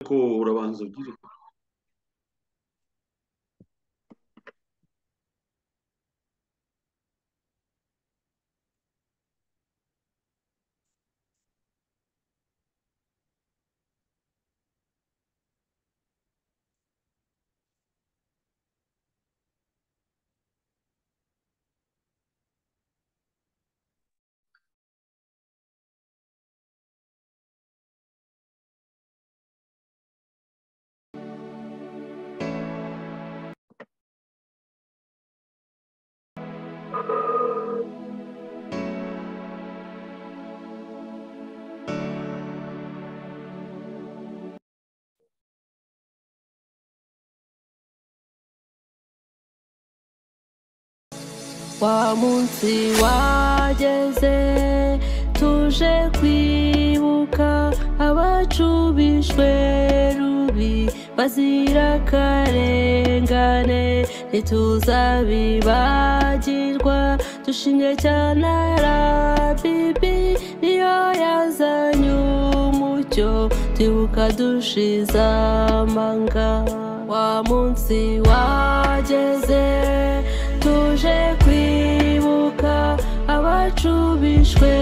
ko urabanza ubyire wa munsi wageze tuje kwibuka abacu bishwe rubi bazira akarengane ntituzabibagirwa dushimye cyane arabibi niyo yazanye umucyo twibuka dushize amanga wa munsi wageze tuje kwibuka abacu bishwe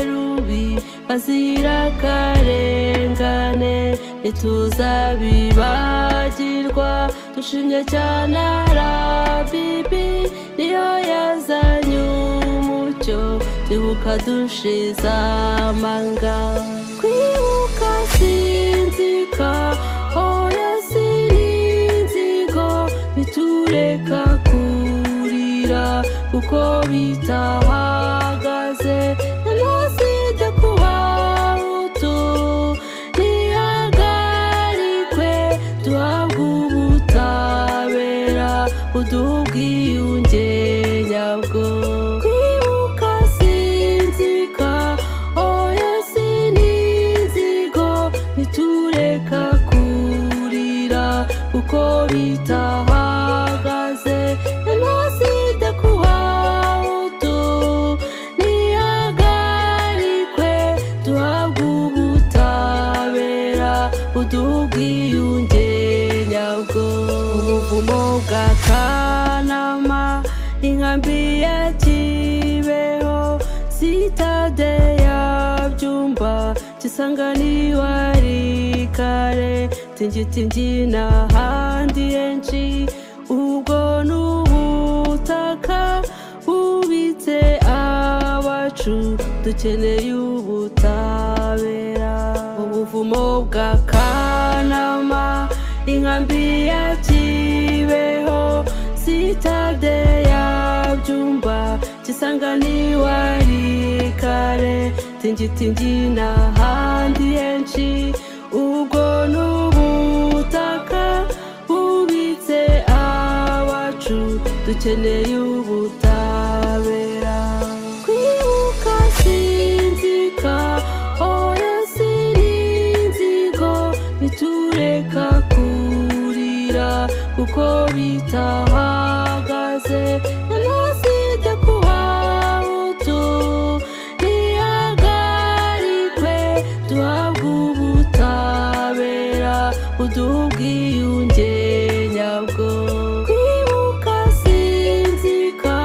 rubi bazira akarengane ntituzabibagirwa dushimye cyane arabibi niyo yazanye umucyo twibuka dushize amanga kwibuka sinzika hoya sininzigo bitureka kurira kuko bitahagaze jenoside ku bahutu ntihagarikwe duhabwe ubutabera buduha ubwiyunge nyabwo kwibuka sinzika oya sininzigo ntitureka kurira kuko bitahagaze jenoside ku bahutu ntihagarikwe duhabwe ubutabera buduha ubwiyunge nyabwo ubuvumo bwa kanama inkambi ya kibeho sitade ya byumba kisanganirwa ari kare tingiti n'ahandi henshi ubwo ni ubutaka bubitse abacu dukeneye ubutabera ubuvumo bwa kanama inkambi ya kibeho sitade ya byumba kisanganirwa ari kare tingiti n'ahandi henshi ubwo ni ubutaka bubitse abacu dukeneye ubutabera kwibuka sinzika oya sininzigo bitureka kurira kuko bitahagaze jenoside ku bahutu ntihagarikwe duhabwe ubutabera buduha ubwiyunge nyabwo kwibuka sinzika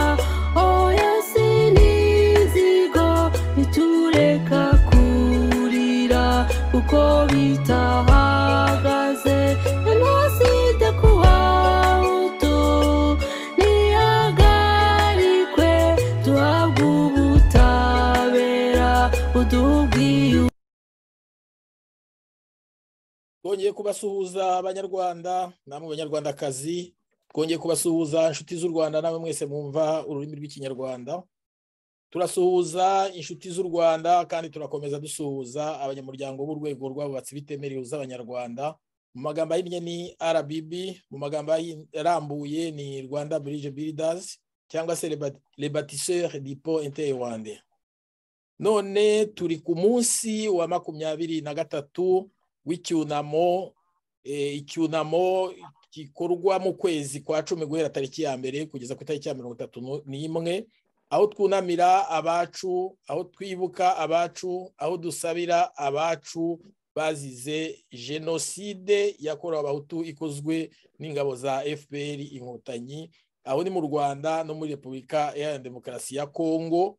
oya sininzigo bitureka kurira kuko bitahagaze jenoside ku bahutu ntihagarikwe duhabwe ubutabera buduha ubwiyunge twongeye kubasuhuza abanyarwanda namwe banyarwandakazi twongeye kubasuhuza inshuti z'u rwanda namwe mwese mwumva ururimi rw'ikinyarwanda turasuhuza inshuti z'u rwanda kandi turakomeza dusuhuza abanyamuryango b'urwego rw'abubatsi bitemerewe z'abanyarwanda mu magambo ahinnye ni rbb mu magambo ahi- arambuye ni rwanda bridge builders cyangwa se les bâtisseurs du pont interrwanda none turi ku munsi wa makumyabiri na gatatu w'icyunamo eh, icyunamo gikorwa mu kwezi kwa cumi guhera tariki ya mbere kugeza ku itariki ya mirongo itatu nu- n'imwe aho twunamira abacu aho twibuka abacu aho dusabira abacu bazize jenoside yakorewe abahutu ikozwe n'ingabo za fpr inkotanyi aho ni mu rwanda no muri repubulika iharanira demokarasi ya kongo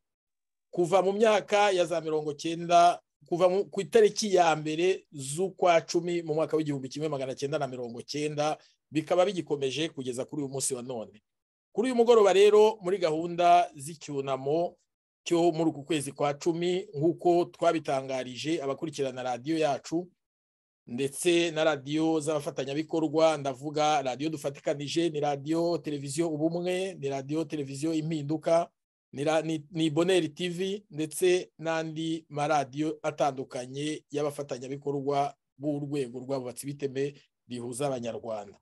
kuva mu myaka ya za mirongo cyenda kuva mu- ku itariki ya mbere z'ukwa cumi mu mwaka w'igihumbi kimwe magana cyenda na mirongo cyenda bikaba bigikomeje kugeza kuri uyu munsi wa none kuri uyu mugoroba rero muri gahunda z'icyunamo cyo muri uku kwezi kwa cumi nk'uko twabitangarije abakurikirana radiyo yacu ndetse na radiyo z'abafatanyabikorwa ndavuga radiyo dufatikanije ni radiyo televiziyo ubumwe ni radiyo televiziyo impinduka ni ra- ni- ni boneri tivi ndetse n'andi maradiyo atandukanye y'abafatanyabikorwa b'urwego rw'abubatsi b'iteme rihuza abanyarwanda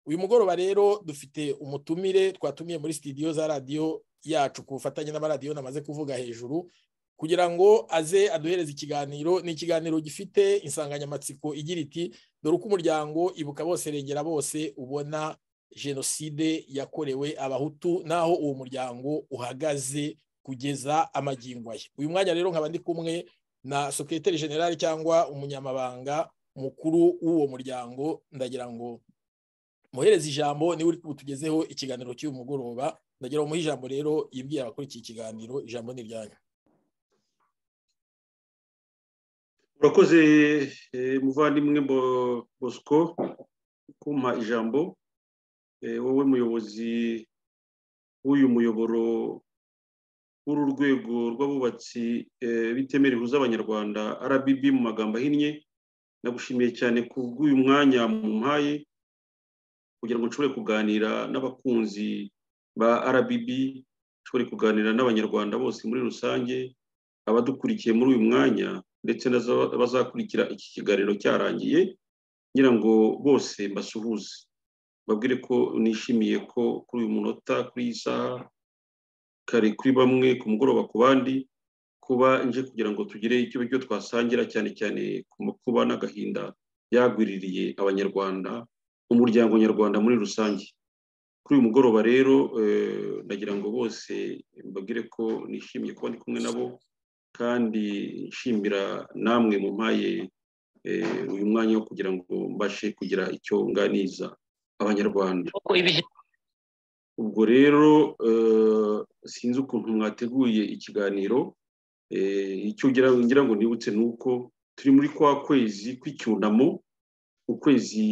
uyu mugoroba rero dufite umutumire twatumiye muri sitidiyo za radiyo yacu ku bufatanye n'amaradiyo namaze kuvuga hejuru kugira ngo aze aduhereze ikiganiro ni ikiganiro gifite insanganyamatsiko igira iti dore uko umuryango ibuka bose regera bose ubona jenoside yakorewe abahutu n'aho uwo muryango uhagaze kugeza amagingo aya uyu mwanya rero nkaba ndi kumwe na sekreteri generali cyangwa umunyamabanga mukuru w'uwo muryango ndagira ngo muhereze ijambo niwe uri kutugezeho ikiganiro cy'uyu mugoroba ndagira ngo umuhe ijambo rero yibwire abakurikiye ikiganiro ijambo ni iryanyu urakoze eh, muvandimwe Bo- bosco kumpa ijambo Eh, wowe muyobozi w'uyu muyoboro w'uru rwego rw'abubatsi eh, bitemera rihuza abanyarwanda rbb mu magambo ahinnye nagushimiye cyane ku bw'uyu mwanya mumpaye kugira ngo nshobore kuganira n'abakunzi ba rbb nshobore kuganira n'abanyarwanda bose muri rusange abadukurikiye muri uyu mwanya ndetse n'abazakurikira iki kiganiro cyarangiye ngira ngo bose mbasuhuze babwire ko nishimiye ko kuri uyu munota kuri iyi saha kare kuri bamwe ku mugoroba ku bandi kuba nje kugira ngo tugire icyo ibyo twasangira cyane cyane ku makuba n'agahinda byagwiririye abanyarwanda umuryango nyarwanda muri rusange kuri uyu mugoroba rero eh, ndagira ngo bose mbabwire ko nishimiye kuba ndi kumwe nabo kandi nshimira namwe mumpaye eh, uyu mwanya wo kugira ngo mbashe kugira icyo nganiza abanyarwanda ubwo rero eh, sinzi ukuntu mwateguye ikiganiro eh, icyo ngira ngira ngo nibutse ni uko turi muri kwa kwezi kw'icyunamo ukwezi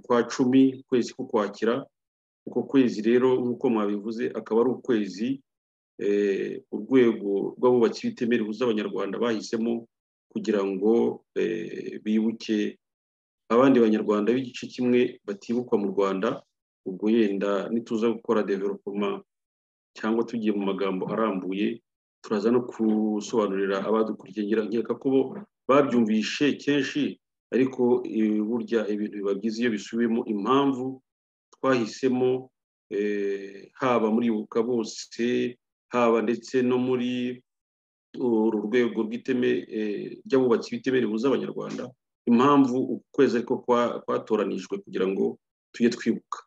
kwa cumi ukwezi ko kwakira uko kwezi rero nk'uko mwabivuze akaba ari ukwezi eh, urwego rw'abubatsi b'itemere buza abanyarwanda bahisemo kugira ngo eh, bibuke abandi banyarwanda b'igice kimwe batibukwa mu rwanda ubwo yenda nituza gukora developoma cyangwa tugiye mu magambo arambuye turaza no gusobanurira abadukurikiye ngira nkeka ko bo babyumvishe kenshi ariko eh, burya ibintu biba byiza iyo bisubiyemo impamvu twahisemo eh, haba muri ibuka bose haba ndetse no muri uru rwego rw'iteme eh, ry'abubatsi b'iteme rihuza abanyarwanda impamvu uku kwezi ariko kwa- kwatoranijwe kugira ngo tujye twibuka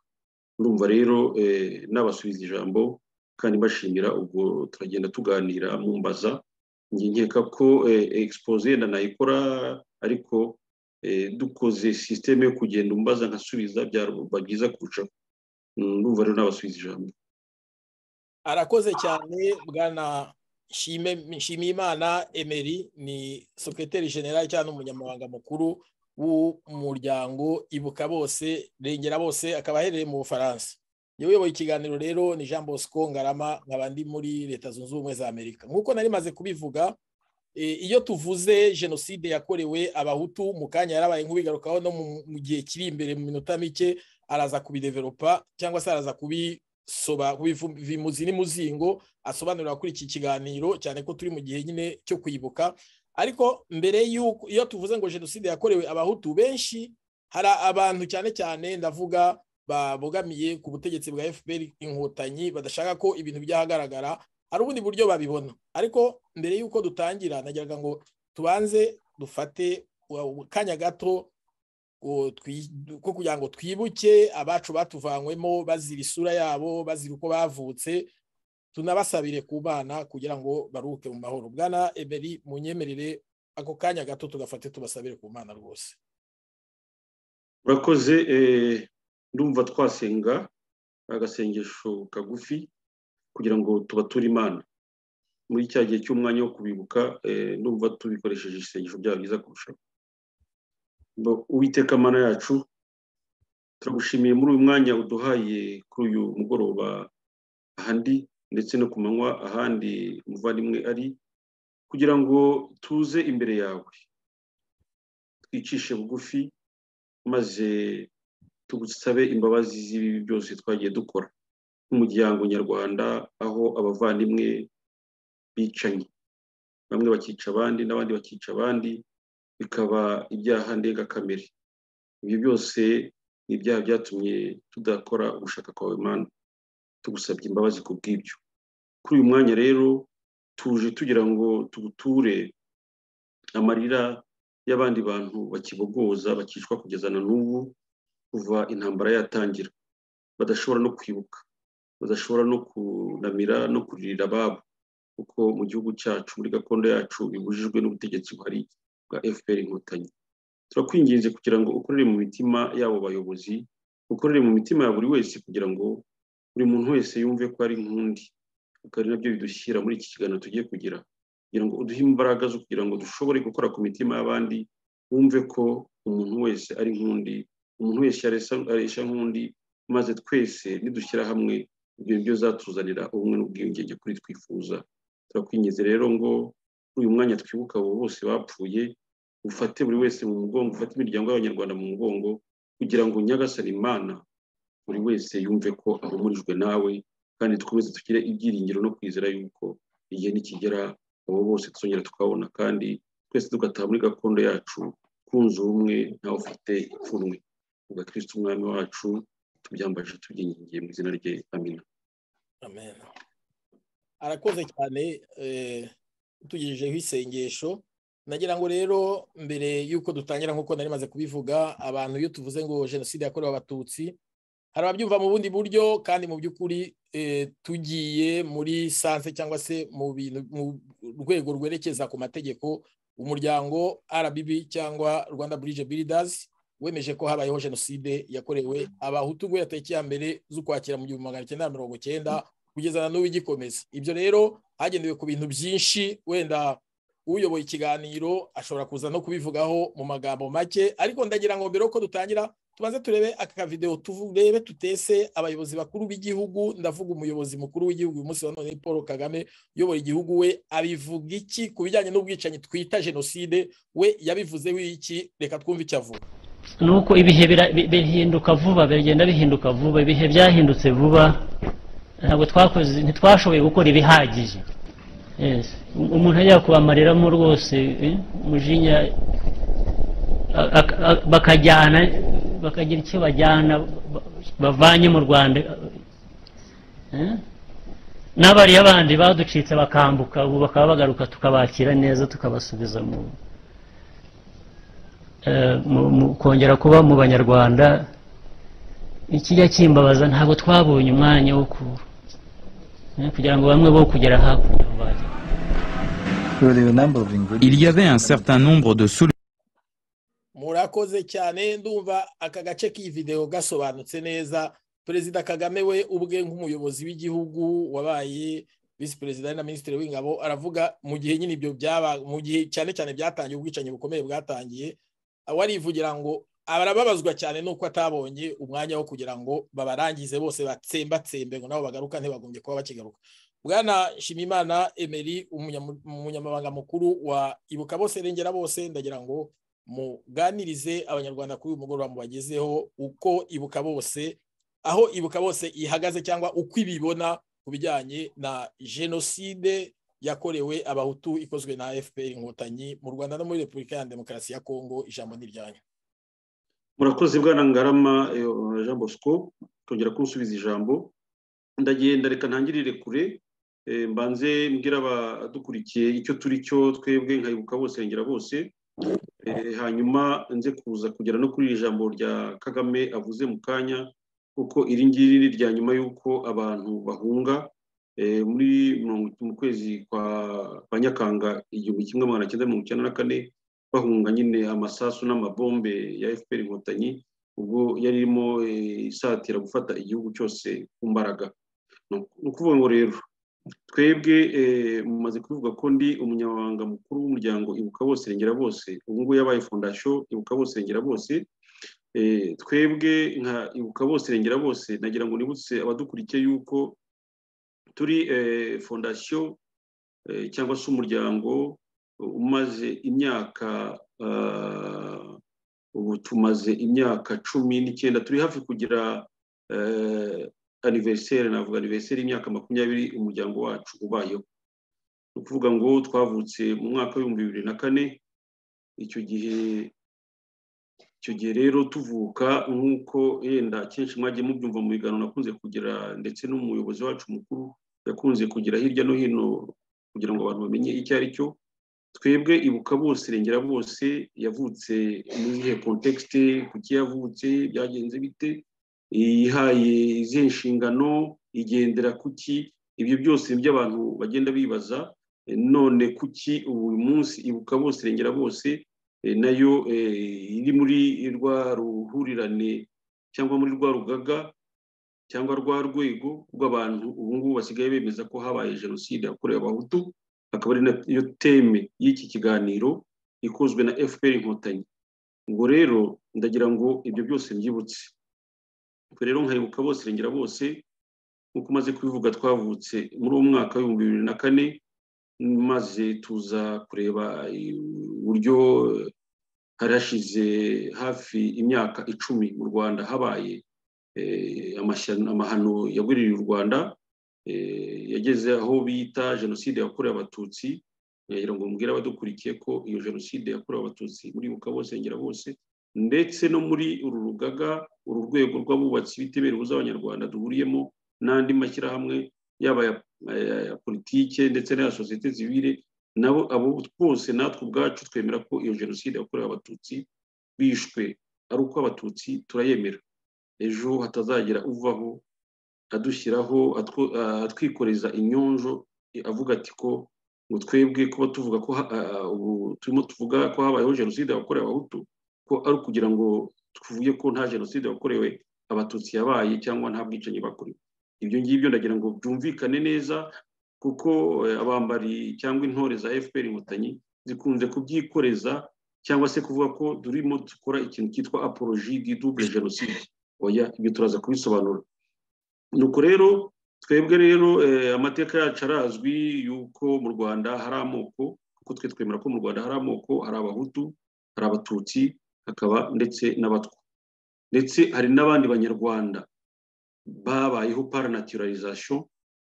ndumva rero eh, nabasubiza ijambo kandi mbashimira ubwo turagenda tuganira mumbaza njye nkeka ko eh, expose yenda nayikora ariko eh, dukoze sisiteme yo kugenda umbaza nkasubiza byaba byiza kurushaho ndumva rero nabasubiza ijambo arakoze cyane bwana Nshime- nshimiyimana emeri ni sekreteri generali cyangwa n'umunyamabanga mukuru w'umuryango ibuka bose rengera bose akaba aherereye mu bufaransa niwe uyoboye ikiganiro rero ni jean bosco ngarama nkaba ndi muri leta zunze ubumwe za amerika nk'uko nari maze kubivuga e, iyo tuvuze jenoside yakorewe abahutu mu kanya yarabaye nk'ubigarukaho no mu- mu gihe kiri imbere mu minota mike araza kubideveropa cyangwa se araza kubi soba bimuzi n'umuzingo asobanurira kuri iki kiganiro cyane ko turi mu gihe nyine cyo kwibuka ariko mbere y'uko iyo tuvuze ngo jenoside yakorewe abahutu benshi hari abantu cyane cyane ndavuga babogamiye ku butegetsi bwa fpr inkotanyi badashaka ko ibintu byahagaragara hari ubundi buryo babibona ariko mbere y'uko dutangira nagiraga ngo tubanze dufate uh, kanya gato ngo twi- ko kugira ngo twibuke abacu batuvanywemo bazira isura yabo bazira uko bavutse tunabasabire ku bana kugira ngo baruhuke mu mahoro bwana emeri munyemerere ako kanya gato tugafate tubasabire ku mana rwose urakoze eh, ndumva twasenga agasengesho kagufi kugira ngo tubature imana muri cya gihe cy'umwanya wo kubibuka eh, ndumva tubikoresheje isengesho byaba byiza kurushaho Ngo uwiteka mana yacu turagushimiye muri uyu mwanya uduhaye kuri uyu mugoroba ahandi ndetse no ku manywa ahandi umuvandimwe ari kugira ngo tuze imbere yawe twicishe bugufi maze tugusabe imbabazi z'ibibi byose twagiye dukora nk'umuryango nyarwanda aho abavandimwe bicanye bamwe bakica abandi n'abandi bakica abandi bikaba ibyaha ndengakamere ibyo byose ni ibyaha byatumye tudakora ugushaka kwawe mana tugusabye imbabazi ku bw'ibyo kuri uyu mwanya rero tuje tugira ngo tuguture amarira y'abandi bantu bakibogoza bakicwa kugeza na n'ubu kuva intambara yatangira badashobora no kwibuka badashobora no kunamira no kuririra ababo kuko mu gihugu cyacu muri gakondo yacu bibujijwe n'ubutegetsi buhari bwa fpr inkotanyi turakwinginze kugira ngo ukorere mu mitima y'abo bayobozi ukorere mu mitima ya buri wese kugira ngo buri muntu wese yumve ko ari nk'undi kuko ari nabyo bidushyira muri iki kiganiro tugiye kugira kugira ngo uduhe imbaraga zo kugira ngo dushobore gukora ku mitima y'abandi wumve ko umuntu wese ari nk'undi umuntu wese aresha nk'undi maze twese nidushyira hamwe ibyo byo zatuzanira ubumwe n'ubwiyungenge kuri twifuza turakwingize rero ngo uyu mwanya twibuka abo bose bapfuye ufate buri wese mu mugongo ufate imiryango y'abanyarwanda mu mugongo kugira ngo nyagasane imana buri wese yumve ko ahumurijwe nawe kandi dukomeze tugire ibyiringiro no kwizera yuko igihe nikigera abo bose tuzongera tukabona kandi twese tugataha muri gakondo yacu twunze ubumwe ntawe ufite ipfunwe ubwa kirisiti umwami wacu tubyambaje tubyingingiye mu izina rye amina amen arakoze cyane tugejejeho isengesho nagira ngo rero mbere y'uko dutangira nk'uko nari maze kubivuga abantu iyo tuvuze ngo jenoside yakorewe abatutsi hari ababyumva mu bundi buryo kandi mu by'ukuri tugiye muri sanse cyangwa se mu bintu mu rwego rwerekeza ku mategeko umuryango RBB cyangwa rwanda burije biridazi wemeje ko habayeho jenoside yakorewe abahutu guhera tariki ya mbere z'ukwakira mu gihumbi magana cyenda mirongo cyenda kugeza na n'ubu igikomeza ibyo rero hagendewe ku bintu byinshi wenda uyoboye ikiganiro ashobora kuza no kubivugaho mu magambo make ariko ndagira ngo mbere yuko dutangira tubanze turebe aka video turebe tutese abayobozi bakuru b'igihugu ndavuga umuyobozi mukuru w'igihugu uyu munsi wa none paul kagame uyobora igihugu we abivuga iki ku bijyanye n'ubwicanyi twita jenoside we yabivuzeho iki reka twumve icyo avuga ni uko ibihe bihinduka vuba bigenda bihinduka vuba ibihe byahindutse vuba ntabwo twakoze ntitwashoboye gukora ibihagije umuntu ajya kubamareramo rwose umujinya bakajyana bakagira icyo bajyana bavanye mu rwanda n'abariya bandi baducitse bakambuka ubu bakaba bagaruka tukabakira neza tukabasubiza mu kongera kuba mu banyarwanda ikijya kimbabaza ntabwo twabonye umwanya wo kugira ngo bamwe bo kugera hakurya Il y avait un certain nombre de solutions. murakoze cyane ndumva aka gace k'iyi videwo gasobanutse neza perezida kagame we ubwe nk'umuyobozi w'igihugu wabaye visi perezida na minisitiri w'ingabo aravuga mu gihe nyine ibyo byaba mu gihe cyane cyane byatangiye ubwicanyi bukomeye bwatangiye warivugira ngo barababazwa cyane nuko atabonye umwanya wo kugira ngo babarangize bose batsembatsembe ngo nabo bagaruka ntibagombye kuba bakigaruka bwana shimimana emeri umunyamabanga mukuru wa ibuka bose rengera bose ndagira ngo muganirize abanyarwanda kuri uyu mugoroba mubagezeho uko ibuka bose aho ibuka bose ihagaze cyangwa uko ibibona ku bijyanye na jenoside yakorewe abahutu ikozwe na fpr inkotanyi mu rwanda no muri repubulika ya demokarasi ya kongo ijambo ni iryanyu murakoze bwana ngarama jean bosco kongera kunsubiza ijambo ndagenda reka ntangirire kure mbanze mbwira abadukurikiye icyo turi cyo twebwe nkayibuka bose ngera bose hanyuma nze kuza kugera no kuri iri jambo rya kagame avuze mu kanya kuko iri ngiri ni irya nyuma y'uko abantu bahunga Eh, muri mirongo- mu kwezi kwa kwa nyakanga igihumbi kimwe magana cyenda mirongo icyenda na kane bahunga nyine amasasu n'amabombe ya fpr inkotanyi ubwo yari irimo eh, isatira gufata igihugu cyose ku mbaraga ni uku- ni ukuvuga ngo rero twebwe eh, mumaze kubivuga ko ndi umunyamabanga mukuru w'umuryango ibuka bose rengera bose ubu ngubu yabaye fondasiyo ibuka bose rengera bose Eh, twebwe nka ibuka bose rengera bose nagira ngo nibutse abadukurikiye yuko turi eh, fondasiyo eh, cyangwa se umuryango umaze imyaka ah, ubu tumaze imyaka cumi n'icyenda turi hafi kugira eh, aniveriseri navuga aniveriseri y'imyaka makumyabiri umuryango wacu ubayeho ni ukuvuga ngo twavutse mu mwaka w'ibihumbi bibiri na kane icyo gihe icyo gihe rero tuvuka nk'uko yenda kenshi mwagiye mubyumva mu biganiro nakunze kugira ndetse n'umuyobozi wacu mukuru yakunze kugira hirya no hino kugira ngo abantu bamenye icyo ari cyo twebwe ibuka bose irengera bose yavutse muri iyihe kontekste kuki yavutse byagenze bite yihaye izihe nshingano igendera kuki ibyo byose nibyo abantu bagenda bibaza Eh, none kuki ubu munsi ibuka bose irengera bose eh, nayo eh, iri muri rwa ruhurirane cyangwa muri rwa rugaga cyangwa rwa rwego rw'abantu ubu ngubu basigaye bemeza ko habaye jenoside yakorewe abahutu akaba ari nayo teme y'iki kiganiro ikozwe na fpr inkotanyi ubwo rero ndagira ngo ibyo byose mbyibutse ubwo rero nkayibuka bose irengera bose nk'uko umaze kubivuga twavutse muri uwo mwaka w'ibihumbi bibiri na kane maze tuza kureba uburyo hari hashize hafi imyaka icumi mu rwanda habaye eh, amashya- amahano yagwiririye u rwanda eh, yageze aho bita jenoside yakorewe abatutsi ngira ngo mbwire abadukurikiye ko iyo jenoside yakorewe abatutsi muri buka bose ngera bose ndetse no muri uru rugaga uru rwego rw'abubatsi b'itebera ubuza abanyarwanda duhuriyemo n'andi mashyirahamwe yaba aya aya politike ndetse n'aya sosiyete zibire nabo abo bose natwe ubwacu twemera ko iyo jenoside yakorewe abatutsi bishwe ari uko abatutsi turayemera ejo hatazagira uvaho adushyiraho atwo- ah, atwikoreza inyonjo eh, avuga ati ko ngo twebwe kuba tuvuga ko ha- ah, ah, ubu turimo tuvuga ko habayeho jenoside yakorewe abahutu ko ari ukugira ngo tuvuge ko nta jenoside yakorewe abatutsi yabaye cyangwa nta bwicanyi bakorewe ibyo ngibyo ndagira ngo byumvikane neza kuko eh, abambari cyangwa intore za fpr inkotanyi zikunze kubyikoreza cyangwa se kuvuga ko turimo dukora ikintu cyitwa apologie du double jenoside oya ibyo turaza kubisobanura nuko rero twebwe rero eh, amateka yacu arazwi yuko mu rwanda hari amoko kuko twe twemera ko mu rwanda hari amoko hari abahutu hari abatutsi hakaba ndetse n'abatwa ndetse hari n'abandi banyarwanda babayeho paranatiralization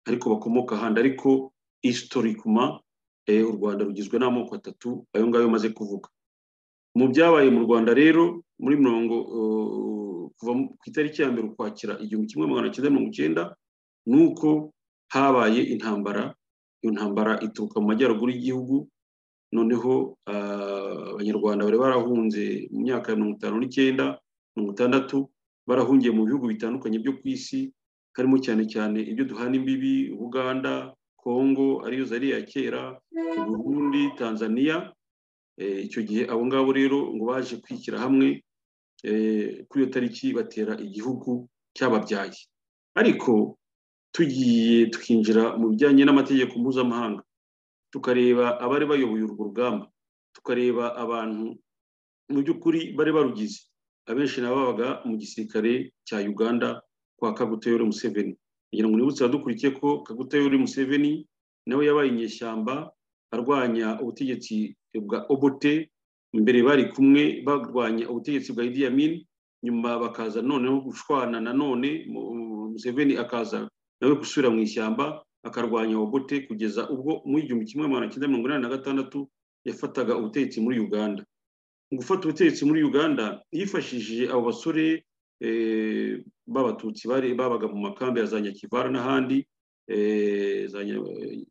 ariko bakomoka ahandi ariko historikuma eh, u rwanda rugizwe n'amoko atatu ayo ngayo maze kuvuga mu byabaye mu rwanda rero muri mirongo eh, kuva mu- ku itariki ya mbere ukwakira igihumbi kimwe magana cyenda mirongo icyenda ni uko habaye intambara iyo ntambara ituruka mu majyaruguru y'igihugu noneho ah, abanyarwanda bari barahunze mu myaka ya mirongo itanu n'icyenda mirongo itandatu barahungiye mu bihugu bitandukanye byo ku isi harimo cyane cyane ibyo duhana imbibi ubuganda kongo ariyo zari iya kera burundi tanzania Eh, icyo gihe abo ngabo rero ngo baje kwishyira hamwe eh, kuri iyo tariki batera igihugu cyababyaye ariko tugiye tukinjira mu bijyanye n'amategeko mpuzamahanga tukareba abari bayoboye urwo rugamba tukareba abantu mu by'ukuri bari barugize abenshi na bo babaga mu gisirikare cya uganda kwa kaguteyore museveni kugira ngo nibutse abadukurikiye ko kaguteyore museveni nawe yabaye inyeshyamba arwanya ubutegetsi bwa obote mbere bari kumwe barwanya ubutegetsi bwa idi amin nyuma bakaza noneho gushwana nanone mu- mu- museveni akaza nawe gusubira mu ishyamba akarwanya obote kugeza ubwo mu igihumbi kimwe magana cyenda mirongo inani na gatandatu yafataga ubutegetsi muri uganda mu gufata ubutegetsi muri uganda yifashishije abo basore eh, b'abatutsi bari babaga mu makambi ya za nyakivara n'ahandi eh, za nya-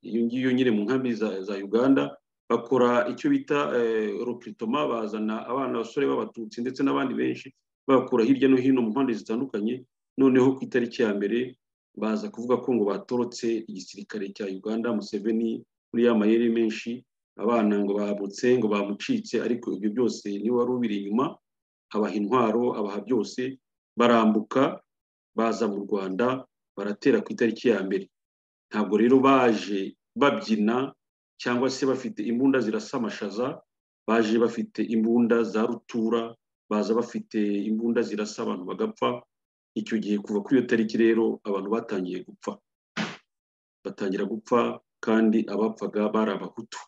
iyo ngiyo nyine mu nkambi za za uganda bakora icyo bita rukritoma bazana abana abasore b'abatutsi ndetse n'abandi benshi babakura hirya no hino mu mpande zitandukanye noneho ku itariki ya mbere baza kuvuga ko ngo batorotse igisirikare cya uganda museveni muri ya mayeri menshi abana ngo babutse ngo bamucitse ariko ibyo byose niwe wari ubiri inyuma abaha intwaro abaha byose barambuka baza mu rwanda baratera ku itariki ya mbere ntabwo rero baje babyina cyangwa se bafite imbunda zirasa amashaza baje bafite imbunda za rutura baza bafite imbunda zirasa abantu bagapfa icyo gihe kuva kuri iyo tariki rero abantu batangiye gupfa batangira gupfa kandi abapfaga bari abahutu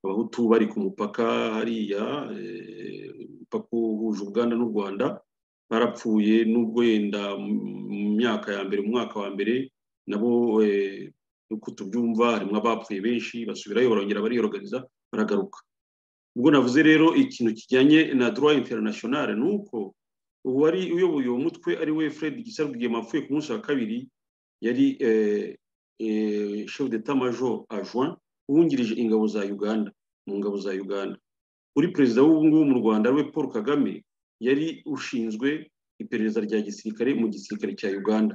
abahutu bari ku mupaka hariya eh, umupaka uhuje uganda n'u rwanda barapfuye n'ubwo yenda mu myaka ya mbere mu mwaka wa mbere nabo eh, uko tubyumva harimo abapfuye benshi basubirayo barongera bariyoroganiza baragaruka ubwo navuze rero ikintu kijyanye na droit international ni uko uwari uyoboye uwo mutwe ari we fred gisaro rwigema apfuye ku munsi wa kabiri yari eh, eh, chef d'etat major adjoint wungirije ingabo za uganda mu ngabo za uganda uri perezida w'ubu ngubu mu rwanda we paul kagame yari ushinzwe iperereza rya gisirikare mu gisirikare cya uganda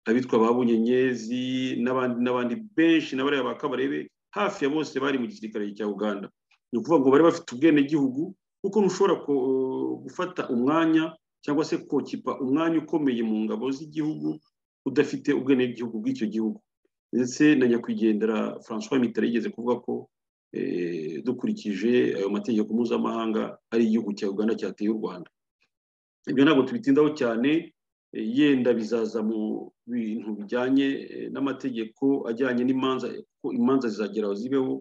abitwa babunyenyezi n'abandi n'abandi benshi n'abariya ba kabarebe hafi ya bose bari mu gisirikare cya uganda ni ukuvuga ngo bari bafite ubwenegihugu kuko ntushobora ko- gufata umwanya cyangwa se kokipa umwanya ukomeye mu ngabo z'igihugu udafite ubwenegihugu bw'icyo gihugo ndetse na nyakwigendera francois mitari yigeze kuvuga ko eh, dukurikije ayo mategeko mpuzamahanga ari igihugu cya uganda cyateye u rwanda ibyo ntabwo tubitindaho cyane eh, yenda bizaza mu bintu bijyanye eh, n'amategeko ajyanye n'imanza ko imanza zizagera aho zibeho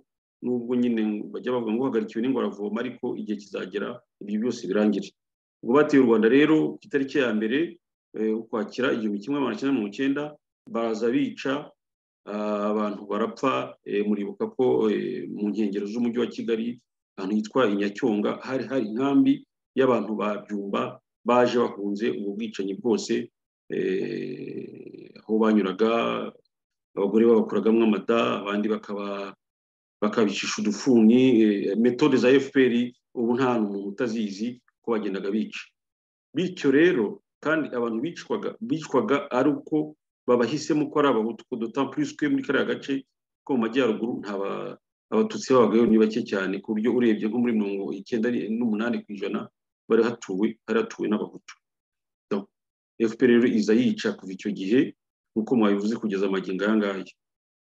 nubwo nyine bajya bavuga ngo uhagarikiwe n'ingoravoma ariko igihe kizagera ibyo byose birangire ubwo bateye u rwanda rero ku itariki ya mbere eh, ukwakira igihumbi kimwe magana cyenda mirongo icyenda baraza bica ah, abantu barapfa eh, muribuka ko eh, mu nkengero z'umujyi wa kigali ahantu hitwa inyacyonga hari hari inkambi y'abantu ba byumba baje bahunze ubwo bwicanyi bwose eh, aho banyuraga abagore babakuragamo amada abandi bakaba bakabicisha udufuni eh, metode za fpr ubu nta muntu utazizi ko bagendaga bica bityo rero kandi abantu bicwaga bicwaga ari uko babahisemo ko ari abahutu ko d'autant plus ko muri kariya gace ko mu majyaruguru nta ba- abatutsi babagayo ni bake cyane ku buryo urebye nko muri mirongo icyenda n'umunani ku ijana bari hatuwe hari hatuwe n'abahutu Donc, fpr rero iza yica kuva icyo gihe nk'uko mwabivuze kugeza amagingo aya ngaya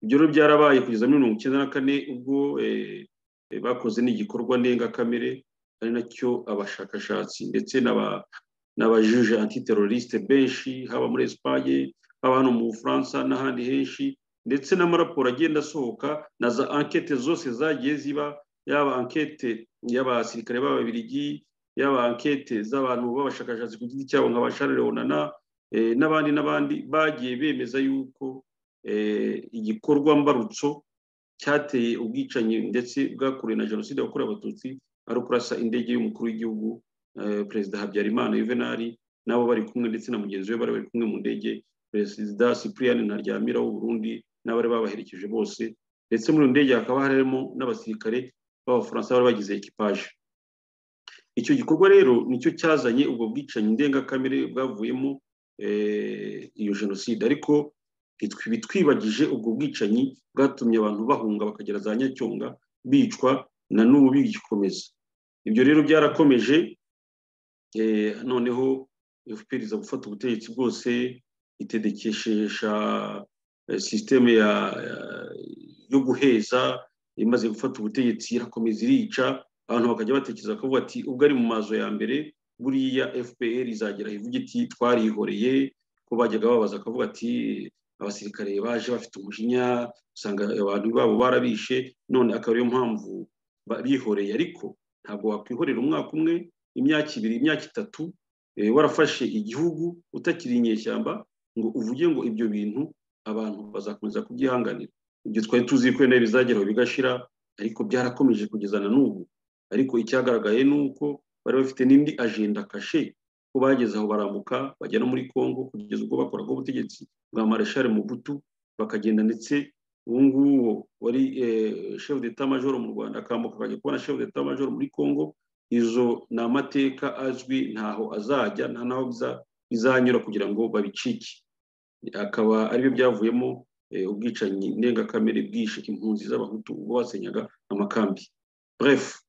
ibyo rero byarabaye kugeza muri mirongo icyenda na kane ubwo eh, eh, bakoze n'igikorwa ndengakamere ari nacyo abashakashatsi ndetse n'aba- n'abajuge antiteroriste benshi haba muri espagne haba hano mu bufaransa n'ahandi henshi ndetse n'amaraporo agenda asohoka na za ankete zose zagiye ziba yaba ankete y'abasirikare b'ababiligi yaba ankete z'abantu b'abashakashatsi ku giti cyabo nka ba Charles Leonana eh, n'abandi n'abandi bagiye bemeza yuko eh, igikorwa mbarutso cyateye ubwicanyi ndetse bwakorewe na jenoside yakorewe abatutsi ari ukurasa indege y'umukuru w'igihugu eh, perezida habyarimana yuvenali nabo bari kumwe ndetse na mugenzi we bari bari kumwe mu ndege perezida cyprien ntaryamira w'uburundi n'abari babaherekeje bose ndetse muri iyo ndege hakaba harimo n'abasirikare b'abafaransa bari bagize ekipaje icyo gikorwa rero nicyo cyazanye ubwo bwicanyi ndengakamere bwavuyemo eh, iyo jenoside ariko bitwi- bitwibagije ubwo bwicanyi bwatumye abantu bahunga bakagera za nyacyonga bicwa na n'ubu bigikomeza ibyo rero byarakomeje eh, noneho fpr iza gufata ubutegetsi bwose itedekeshesha eh, sisiteme ya- ya- yo guheza imaze gufata ubutegetsi irakomeza irica abantu bakajya batekereza ko bati ubwo ari mu mazo ya mbere buriya fpr izagera ivuga iti twarihoreye ko bajyaga babaza akavuga ati abasirikare baje bafite umujinya usanga abantu babo barabishe none akaba ariyo mpamvu ba- bihoreye ariko ntabwo wakwihorera umwaka umwe imyaka ibiri imyaka itatu eh, warafashe igihugu utakiri inyeshyamba ngo uvuge ngo ibyo bintu abantu bazakomeza kubyihanganira ibyo twari tuzi ko wenda bizageraho bigashira ariko byarakomeje kugeza na n'ubu ariko icyagaragaye ni uko bari bafite n'indi ajenda kashe ko bageze aho barambuka bajya no muri congo kugeza ubwo bakoraga ubutegetsi bwa mareshare mubutu bakagenda ndetse uwo nguwo wari eh, chef d'etat major mu rwanda akambuka akajya kubona chef d'etat major muri congo izo ni amateka azwi ntaho azajya nta naho biza- bizanyura kugira ngo babicike akaba aribyo byavuyemo eh, ubwicanyi ndengakamere bwishe impunzi z'abahutu ubwo basenyaga amakambi bref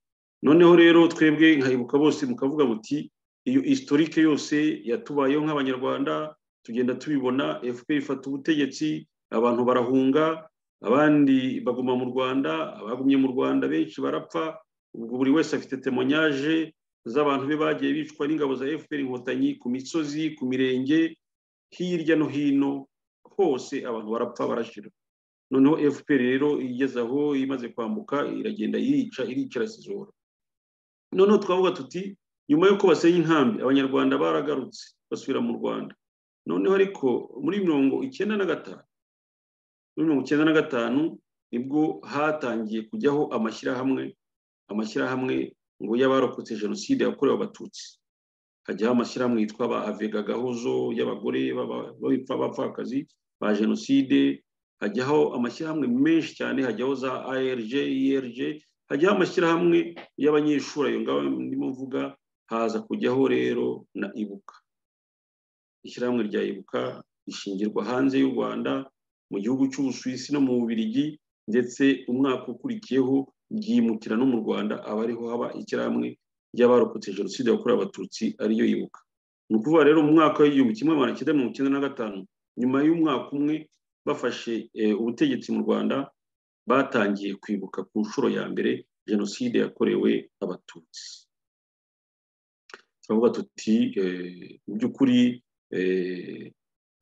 noneho rero twebwe nkayibuka bose mukavuga muti iyo historique yose yatubayeho nk'abanyarwanda tugenda tubibona fpr ifata ubutegetsi abantu barahunga abandi baguma mu rwanda abagumye mu rwanda benshi barapfa ubwo buri wese afite temonyaje z'abantu be bagiye bicwa n'ingabo za fpr inkotanyi ku misozi ku mirenge hirya no hino hose abantu barapfa barashira noneho fpr rero igeze aho imaze kwambuka iragenda irica irikirasizora noneho twavuga tuti nyuma y'uko basenya inkambi abanyarwanda baragarutse basubira mu rwanda noneho ariko muri mirongo icyenda na gatanu muri mirongo icyenda na gatanu nibwo hatangiye kujyaho amashyirahamwe amashyirahamwe ngo y'abarokotse jenoside yakorewe abatutsi hajyaho amashyirahamwe yitwa ba avega gahozo y'abagore b'abapfa bapfakazi ba jenoside hajyaho amashyirahamwe menshi cyane hajyaho za arg irg hajyaho amashyirahamwe y'abanyeshuri ayo ngaho ndimo mvuga haza kujyaho rero na ibuka ishyirahamwe rya ibuka rishingirwa hanze y'u rwanda mu gihugu cy'ubusuwisi no mu bubirigi ndetse umwaka ukurikiyeho ryimukira no mu rwanda aba ariho haba ishyirahamwe ry'abarokotse jenoside yakorewe abatutsi ariyo yibuka ni ukuvuga rero mu mwaka w'igihumbi kimwe magana cyenda mirongo icyenda na gatanu nyuma y'umwaka umwe bafashe ubutegetsi mu rwanda batangiye kwibuka ku nshuro ya mbere jenoside yakorewe abatutsi turavuga tuti mu by'ukuri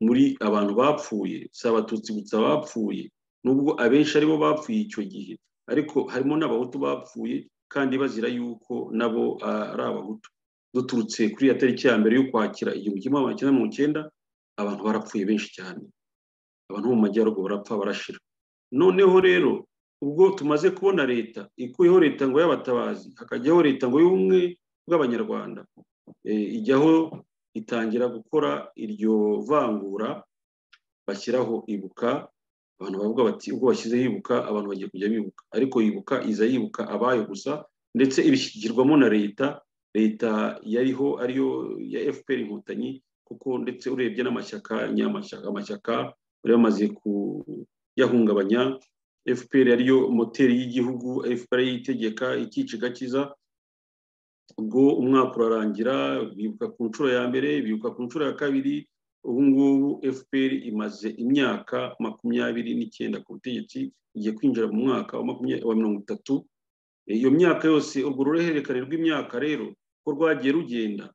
muri abantu bapfuye si abatutsi gusa bapfuye nubwo abenshi aribo bapfuye icyo gihe ariko harimo n'abahutu bapfuye kandi bazira yuko nabo ari abahutu duturutse kuri iyo tariki ya mbere yo kwakira igihumbi kimwe magana cyenda mirongo icyenda abantu barapfuye benshi cyane abantu bo mu majyaruguru barapfa barashira noneho rero ubwo tumaze kubona leta ikuyeho leta ngo y'abatabazi hakajyaho leta ngo y'ubumwe bw'abanyarwanda ijyaho itangira gukora iryo vangura bashyiraho ibuka abantu bavuga bati ubwo bashyizeho ibuka abantu bagiye kujya bibuka ariko yibuka iza yibuka abayo gusa ndetse ibishyigirwamo na leta leta yariho ariyo ya fpr inkotanyi kuko ndetse urebye n'amashyaka nyamashyaka amashyaka bari bamaze kuyahungabanya fpr ariyo moteri y'igihugu fpr yitegeka ikiciga cyiza ubwo umwaka urarangira bibuka ku nshuro ya mbere bibuka ku nshuro ya kabiri ubu ngubu fpr imaze imyaka makumyabiri n'icyenda ku butegetsi igiye kwinjira mu mwaka wa mirongo itatu iyo myaka yose urwo ruhererekane rw'imyaka rero ko rwagiye rugenda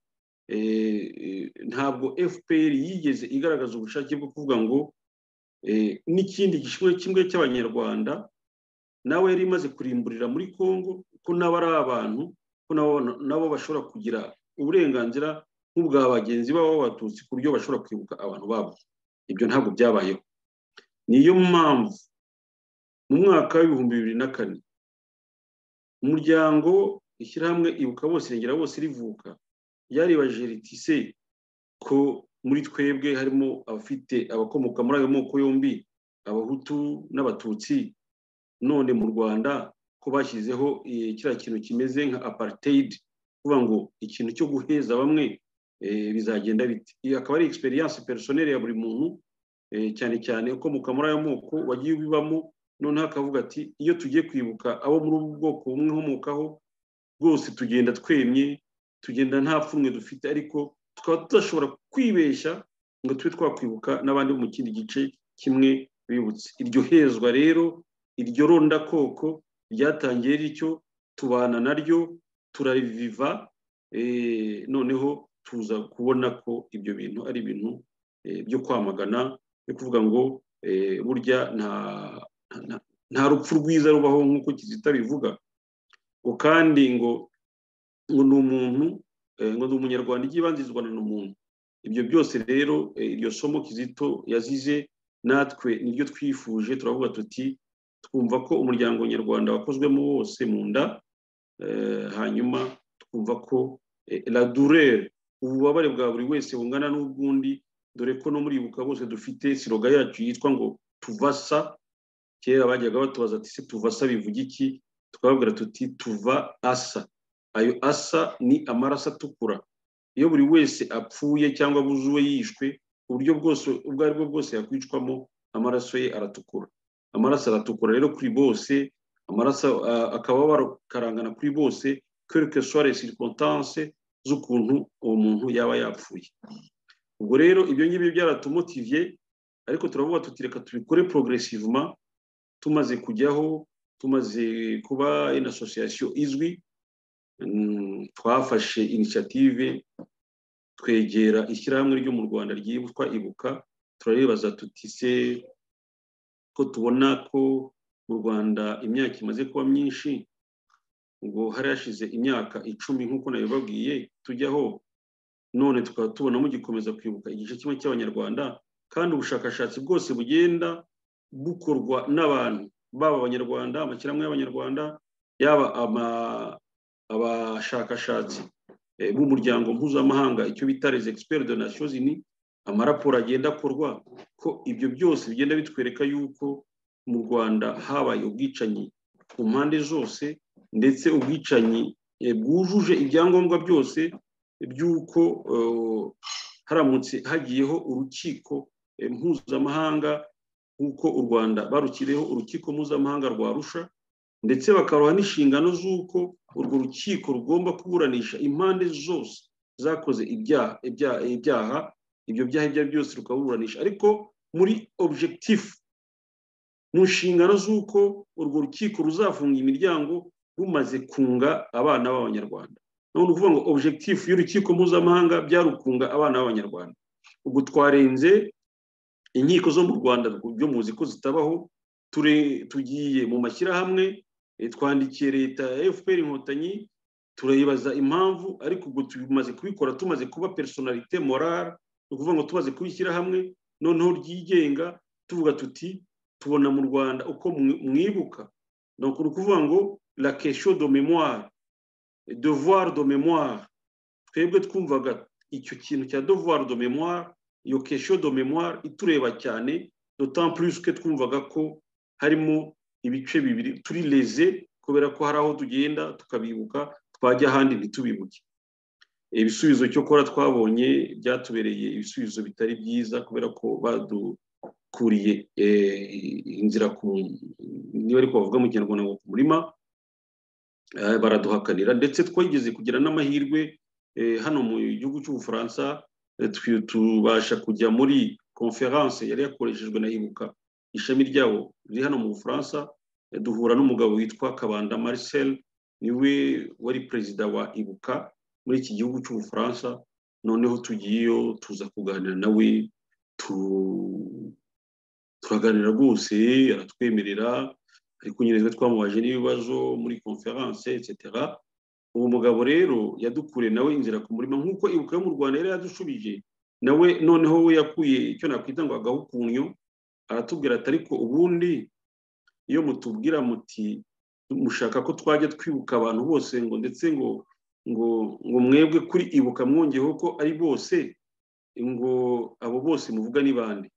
ntabwo fpr yigeze igaragaza ubushake bwo kuvuga ngo n'ikindi gishimwe kimwe cy'abanyarwanda nawe yari imaze kurimburira muri congo ko nabo ari abantu ko nabo bashobora kugira uburenganzira nk'ubwa bagenzi babo b'abatutsi ku buryo bashobora kwibuka abantu babo ibyo ntabwo byabayeho niyo mpamvu mu mwaka w'ibihumbi bibiri na kane umuryango ishyirahamwe ibuka bose irengera bose rivuka ryaribaje ritise ko muri twebwe harimo abafite abakomoka muri ayo moko yombi abahutu n'abatutsi none mu rwanda ko bashyizeho kiriya kintu kimeze nka apartheid kuvuga ngo ikintu cyo guheza bamwe bizagenda bite iyi akaba ari egisperiyanse perisoneri ya buri muntu cyane cyane ukomoka muri ayo moko wagiye ubibamo noneho akavuga ati iyo tugiye kwibuka abo muri ubu bwoko bumwe nkomokaho rwose tugenda twemye tugenda nta pfunwe dufite ariko tukaba tudashobora kwibeshya ngo tube twakwibuka n'abandi mu kindi gice kimwe bibutse iryo hezwa rero iryo rondakoko ryatangiye ricyo tubana naryo turariviva noneho tuza kubona ko ibyo bintu ari ibintu byo kwamagana byo kuvuga ngo burya nta rupfu rwiza rubaho nk'uko kizita bivuga ngo kandi ngo ngo ni umuntu ngo ni umunyarwanda ikibanzirizwa ni umuntu ibyo byose rero iryo somo kizito yazize natwe niryo twifuje turavuga tuti twumva ko umuryango nyarwanda wakozwemo wose mu nda hanyuma twumva ko la durere ububabare bwa buri wese bungana n'ubw'undi dore ko no muri ibuka bose dufite siroga yacu yitwa ngo tuvasa kera bajyaga batubaza ati se tuvasa bivuga iki tukababwira tuti tuva asa ayo asa ni amaraso atukura iyo buri wese apfuye cyangwa abuzuwe yishwe uburyo bwose ubwo ari bwo bwose yakwicwamo amaraso ye aratukura amaraso aratukura rero kuri bose amaraso ah, akaba bakarangana kuri bose quelle que soit les circonstances z'ukuntu uwo muntu yaba yapfuye ubwo rero ibyo ngibyo byaratumotiviye ariko turavuga tuti reka tubikore progressivement tumaze kujyaho tumaze kuba une association izwi Mm, twafashe initiative twegera ishyirahamwe ryo mu rwanda ryitwa ibuka turaribaza tuti se ko tubona ko mu rwanda imyaka imaze kuba myinshi ubwo hari hashize imyaka icumi nk'uko nabibabwiye tujyaho none tukaba tubona mugikomeza kwibuka igice kimwe cy'abanyarwanda kandi ubushakashatsi bwose bugenda bukorwa n'abantu baba abanyarwanda amashyirahamwe y'abanyarwanda yaba ama- abashakashatsi eh, b'umuryango mpuzamahanga icyo bita les experts de nations unies amaraporo agenda akorwa ko ibyo byose bigenda bitwereka yuko mu rwanda habaye ubwicanyi ku mpande zose ndetse ubwicanyi eh, bwujuje ibyangombwa byose by'uko eh, haramutse hagiyeho urukiko eh, mpuzamahanga nk'uko u rwanda barukiriyeho urukiko mpuzamahanga rwa rusha ndetse bakaruha n'inshingano z'uko urwo rukiko rugomba kuburanisha impande zose zakoze ibyaha ibyaha ibyaha ibyo byaha ibyo ari byo byose rukaburanisha ariko muri objectif mu nshingano z'uko urwo rukiko ruzafunga imiryango rumaze kunga abana b'abanyarwanda none ukuvuga ngo objectif y'urukiko mpuzamahanga byari ukunga abana b'abanyarwanda ubwo twarenze inkiko zo mu rwanda byo muzi ko zitabaho ture- tugiye mu mashyirahamwe eh, twandikiye leta ya fpr inkotanyi turayibaza impamvu ariko ubwo tumaze kubikora tumaze kuba personalité morale ni ukuvuga ngo tumaze kubishyira hamwe noneho ryigenga tuvuga tuti tubona mu rwanda uko mwi- mwibuka donc ni ukuvuga ngo la question de mémoire devoir de mémoire twebwe twumvaga icyo kintu cya devoir de mémoire iyo question de mémoire itureba cyane d'autant plus que twumvaga ko harimo ibice bibiri turi leze kubera ko hari aho tugenda tukabibuka twajya ahandi ntitubibuke ibisubizo cyo kora twabonye byatubereye ibisubizo bitari byiza kubera ko badukuriye eh, inzira ku niba ariko bavuga mu kinyarwanda ngo ku murima eh, baraduhakanira ndetse twageze kugira n'amahirwe eh, hano mu gihugu cy'ubufaransa eh, twi- tubasha kujya muri conference yari yakoreshejwe na ibuka ishami ryabo riri hano mu bufaransa eh, duhura n'umugabo witwa kabanda marcel niwe wari perezida wa ibuka muri iki gihugu cy'ubufaransa noneho tugiyeyo tuza kuganira nawe tu- turaganira rwose aratwemerera ariko nyine twe twamubajije n'ibibazo muri conference etc uwo mugabo rero yadukuriye nawe inzira ku murima nk'uko ibuka yo mu rwanda yari yadushubije nawe noneho we yakuye icyo nakwita ngo agahukunyo aratubwira ati ariko ubundi iyo mutubwira muti mushaka ko twajya twibuka abantu bose ngo ndetse ngo ngo ngo mwebwe kuri ibuka mwongeyeho ko ari bose ngo abo bose muvuga ni bande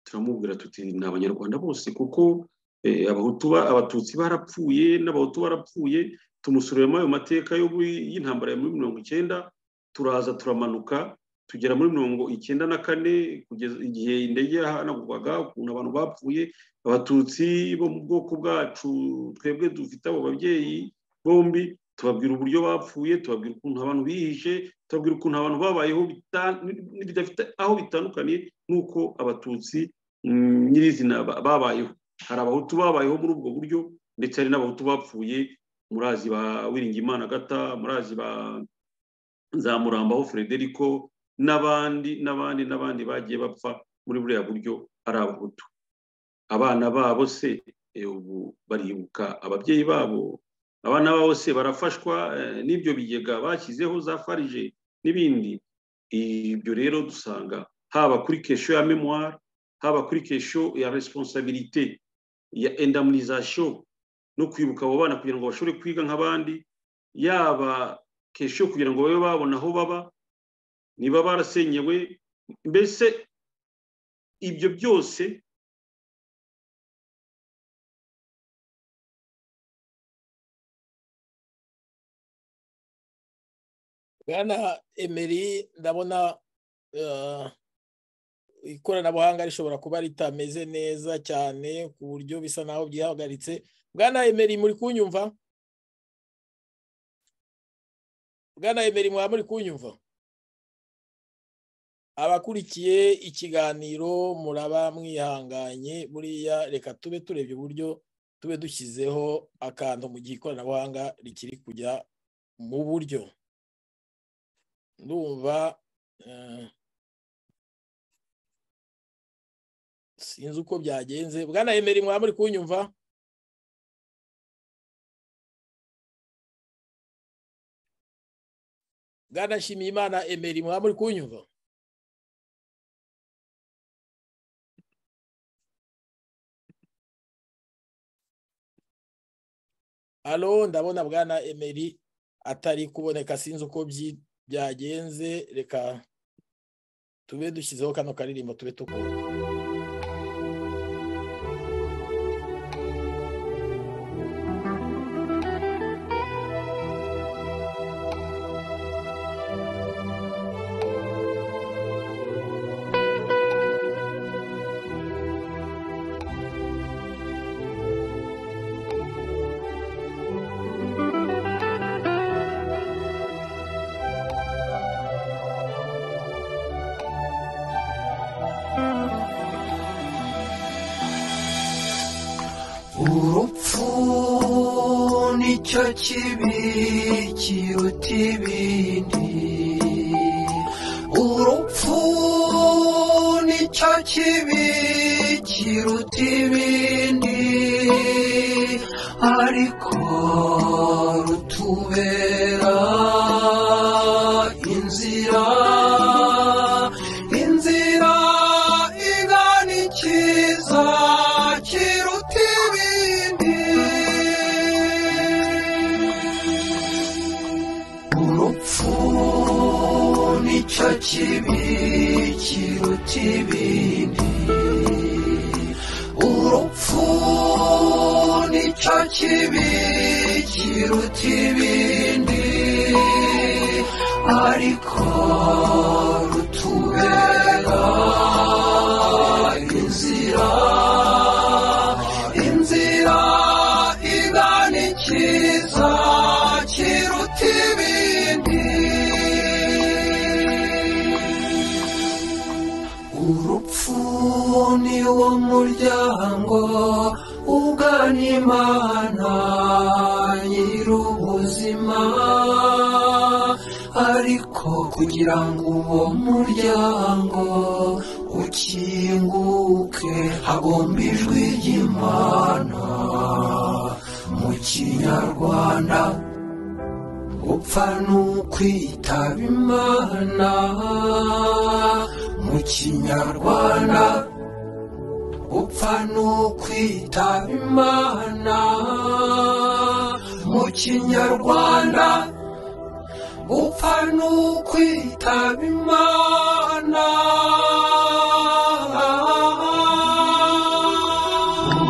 turamubwira tuti ni abanyarwanda bose kuko eh, abahutu ba- abatutsi barapfuye n'abahutu barapfuye tumusuremo ayo mateka yo muri- y'intambara ya muri mirongo icyenda turaza turamanuka tugera muri mirongo icyenda na kane kugeza igihe indege yahanagurwaga ukuntu abantu bapfuye abatutsi bo mu bwoko bwacu twebwe dufite abo babyeyi bombi tubabwira uburyo bapfuye tubabwira ukuntu abantu bihishe tubabwira ukuntu abantu babayeho bita- bidafite aho bitandukaniye n'uko abatutsi mm, nyirizina ba- babayeho hari abahutu babayeho muri ubwo buryo ndetse hari n'abahutu bapfuye murazi ba wiringimana gata murazi ba nzamurambaho frederico n'abandi n'abandi n'abandi bagiye bapfa muri buriya buryo ari abahutu abana babo se eh, ubu baribuka ababyeyi babo abana babo se barafashwa eh, n'ibyo bigega bashyizeho za farije n'ibindi ibyo rero dusanga haba kuri kesho ya memoire haba kuri kesho ya responsabilité ya indemnisation no kwibuka abo bana kugira ngo bashobore kwiga nk'abandi yaba kesho kugira ngo babe babona aho baba niba barasenyewe mbese ibyo byose bwana emeri ndabona eh, ikoranabuhanga rishobora kuba ritameze neza cyane ku buryo bisa naho byihagaritse bwana emeri muri kunyumva bwana emeri mwaba muri kunyumva abakurikiye ikiganiro muraba mwihanganye buriya reka tube turebye uburyo tube dushyizeho akantu mu gihe ikoranabuhanga rikiri kujya mu buryo ndumva eh, sinzi uko byagenze bwana emeri mwaba muri kunyumva bwana nshimiyimana emeri mwaba muri kunyumva alo ndabona bwana emeri atari kuboneka sinzi uko byi- byagenze reka tube dushyizeho kano karirimbo tube tukumva urupfu nicyo kibi kiruta ibindi urupfu nicyo kibi kiruta ibindi ariko rutubera inzira inzira igana ikiza kiruta ibindi urupfu nicyo kibi kiruta ibindi urupfu nicyo kibi kiruta ibindi ariko rutubera inzira inzira igana ikiza kiruta ibindi urupfu ni wo muryango ugana imana nyir'ubuzima ariko kugira ngo uwo muryango ukinguke hagomba ijwi ry'imana mu kinyarwanda gupfa ni ukwitaba imana mu kinyarwanda gupfa ni ukwitaba imana mu kinyarwanda gupfa ni ukwitaba imana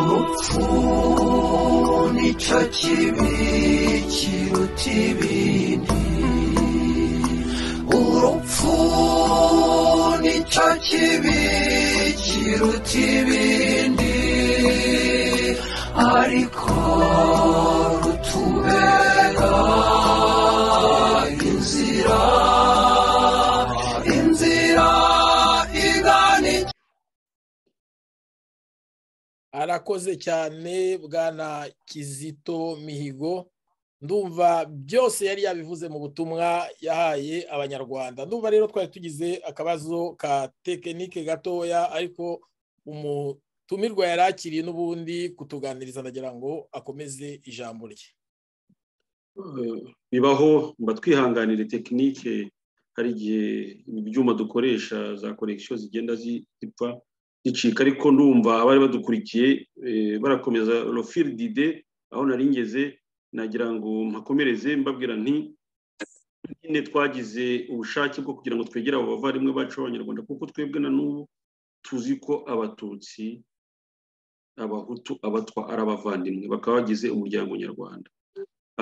urupfu nicyo kibi kiruta ibindi urupfu nicyo kibi kiruta ibindi ariko rutubera inzira inzira igana ikibi arakoze cyane bwana kizito mihigo ndumva byose yari yabivuze mu butumwa yahaye abanyarwanda ndumva rero twari tugize akabazo ka tekinike gatoya ariko umutumirwa yari akiriye n'ubundi kutuganiriza ndagira ngo akomeze ijambo rye Eh, bibaho mba twihanganire tekinike hari igihe ibyuma dukoresha za konegisiyo zigenda zi- zipfa zicika ariko ndumva abari badukurikiye eh, barakomeza rofiri dide aho nari ngeze nagira ngo mpakomereze mbabwira nti nyine twagize ubushake bwo kugira ngo twegere abo bavandimwe bacu b'abanyarwanda kuko twebwe na n'ubu tuzi ko abatutsi abahutu abatwa ari abavandimwe bakaba bagize umuryango nyarwanda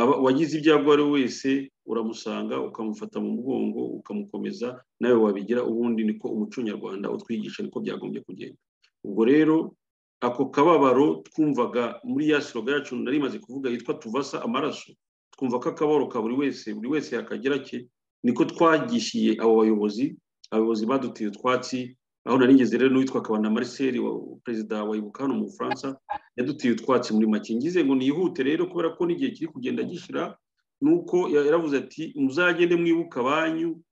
aba- wagize ibyago uwo ari we wese uramusanga ukamufata mu mugongo ukamukomeza nawe wabigira ubundi niko umuco nyarwanda utwigisha niko byagombye kugenda ubwo rero ako kababaro twumvaga muri ya siroga yacu nari imaze kuvuga yitwa tuvasa amaraso twumva ko akababaro ka buri wese buri wese yakagira ke niko twagishiye abo bayobozi abayobozi badutiye utwatsi aho nari ngeze rero n'uwitwa kabana mariseri wa perezida wa ibuka hano mu bufaransa yaduteye utwatsi muri make ngize ngo nihute rero kubera ko n'igihe kiri kugenda gishyira nuko ya- yaravuze ati muzagende mwibuka abanyu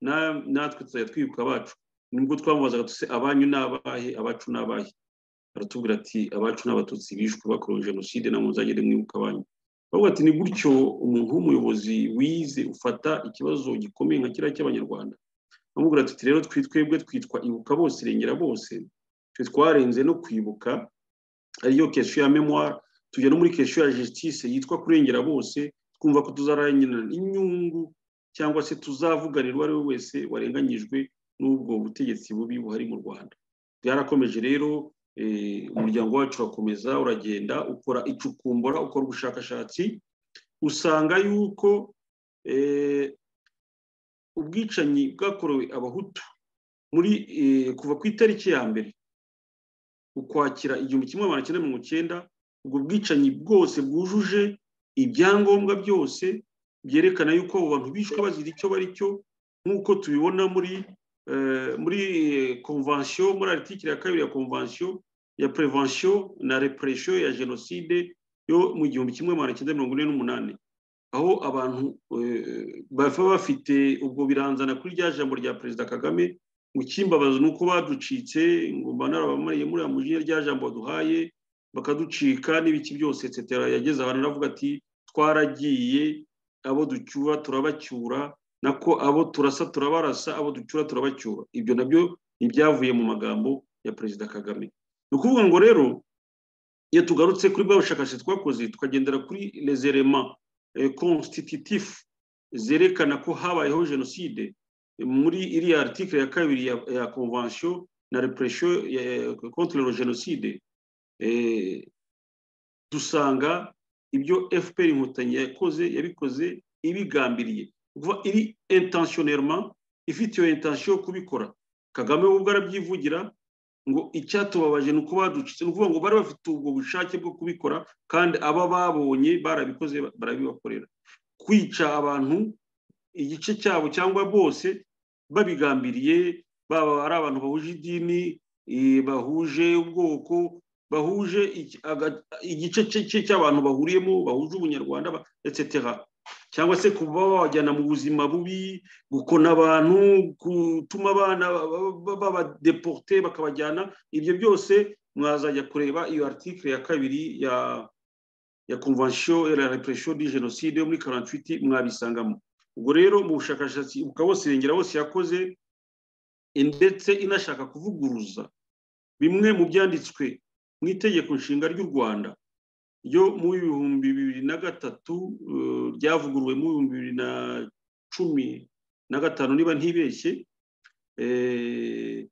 na- natwe tuzajya twibuka abacu nibwo twamubazaga tuse abanyu ni abahe abacu ni abahe aratubwira ati abacu ni abatutsi bishwe bakorewe jenoside na muzagende mwibuka abanyu baravuga ati ni gutyo umuntu w'umuyobozi wize ufata ikibazo gikomeye nka kiriya cy'abanyarwanda bamubwira ati rero twi- twebwe twitwa ibuka bose irengera bose twe twarenze no kwibuka ariyo kesho ya memoire tujya no muri kesho ya justice yitwa kurengera bose twumva ko tuzarangira inyungu cyangwa se tuzavuganirwa ari we wese warenganyijwe n'ubwo butegetsi bubi buhari mu rwanda byarakomeje rero eh, umuryango wacu urakomeza uragenda ukora icukumbura ukora ubushakashatsi usanga yuko eh, ubwicanyi bwakorewe abahutu muri eh, kuva ku itariki ya mbere ukwakira igihumbi kimwe magana cyenda mirongo cyenda ubwo bwicanyi bwose bwujuje ibyangombwa byose byerekana yuko abo bantu bishwe bazira icyo bari cyo nk'uko tubibona muri eh, muri konvansiyo muri aritikiri ya kabiri ya konvansiyo ya prevention na repression ya jenoside yo mu gihumbi kimwe magana cyenda mirongo ine n'umunani aho abantu eh, baba bafite ubwo biranzana kuri rya jambo rya perezida kagame mu cyimbabazo ni uko baducitse ngo mba narabamariye muri aya mujinya rya jambo baduhaye bakaducika n'ibiki byose etc yageze ahantu aravuga ati twaragiye abo ducyura turabacyura nako abo turasa turabarasa abo ducyura turabacyura ibyo nabyo ntibyavuye mu magambo ya perezida kagame ni ukuvuga ngo rero iyo tugarutse kuri bwa bushakashatsi twakoze tukagendera kuri les éléments eh, constitutifs zerekana ko habayeho jenoside muri iriya article ya kabiri ya, ya convention na repression ya, ya, contre le génocide eh, dusanga ibyo FPR inkotanyi yakoze yabikoze ibigambiriye kuva iri intentionnellement ifite iyo intention yo kubikora Kagame we ubwo arabyivugira ngo icyatubabaje ni uko baducitse ni ukuvuga ngo bari bafite ubwo bushake bwo kubikora kandi aba babonye barabikoze barabibakorera kwica abantu igice cyabo cyangwa bose babigambiriye baba ari abantu bahuje idini eh, bahuje ubwoko bahuje iki- aga- igice cye- cye cy'abantu bahuriyemo bahuje ubunyarwanda ba- etc cyangwa se kuba bajyana mu buzima bubi gukona abantu gutuma abana babadeporte bakabajyana ibyo byose mwazajya kureba iyo article ya kabiri ya ya convention et la répression du génocide yo muri 48 mwabisangamo ubwo rero mu bushakashatsi ukaba bose irengera bose yakoze ndetse inashaka kuvuguruza bimwe mu byanditswe mu itegeko nshinga ry'u rwanda ryo mu bihumbi bibiri na gatatu eh, ryavuguruwe mu bihumbi bibiri na cumi na gatanu niba ntibeshye eh,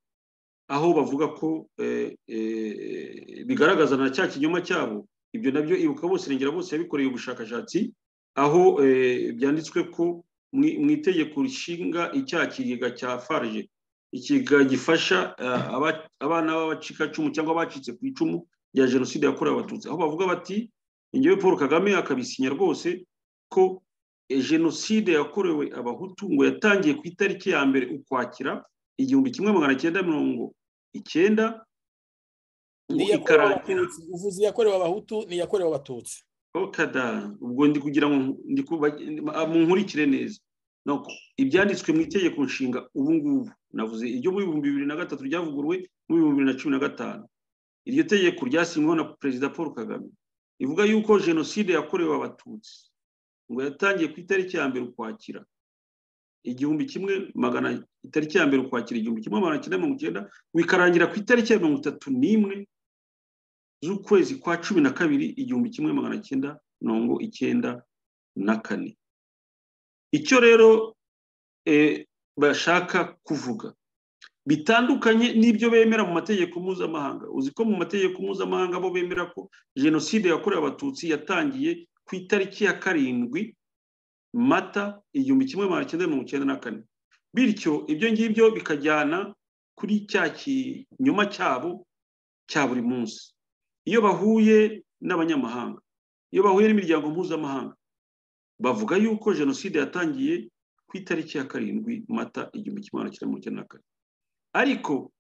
aho bavuga ko eh, eh, bigaragaza na cya kinyoma cyabo ibyo nabyo ibuka bose irengera bose yabikoreye ubushakashatsi aho eh, byanditswe ko mu- mu itegeko rishinga icyaha kigega cya farge ikigega gifasha eh, aba- abana b'abacikacumu cyangwa abacitse ku icumu rya jenoside yakorewe abatutsi aho bavuga bati ingewe paul kagame akabisinya rwose ko eh, jenoside yakorewe abahutu ngo yatangiye ku itariki ya mbere ukwakira igihumbi kimwe magana cyenda mirongo icyenda ngo iyakorewe ikarangira abatutsi uvuze iyakorewe abahutu ni iyakorewe abatutsi okada ubwo ndi kugira ngo ndi kuba- ah, munkurikire neza Nuko ibyanditswe mu itegeko nshinga ubu ngubu navuze iryo mu bihumbi bibiri na gatatu ryavuguruwe mu bihumbi bibiri na cumi na gatanu iryo tegeko ryasinyweho na perezida paul kagame rivuga yuko jenoside yakorewe abatutsi ngo yatangiye ku itariki ya mbere ukwakira igihumbi kimwe magana itariki ya mbere ukwakira igihumbi kimwe magana cyenda mirongo icyenda wikarangira ku itariki ya mirongo itatu n'imwe z'ukwezi kwa cumi na kabiri igihumbi kimwe magana cyenda mirongo icyenda na kane icyo rero eh, bashaka kuvuga bitandukanye n'ibyo bemera mu mategeko mpuzamahanga uzi ko mu mategeko mpuzamahanga bo bemera ko jenoside yakorewe abatutsi yatangiye ku itariki ya karindwi mata igihumbi kimwe magana cyenda mirongo icyenda na kane bityo ibyo ngibyo bikajyana kuri cya kinyoma cyabo cya buri munsi iyo bahuye n'abanyamahanga iyo bahuye n'imiryango mpuzamahanga bavuga yuko jenoside yatangiye ku itariki ya karindwi mata igihumbi kimwe magana cyenda mirongo icyenda na kane ariko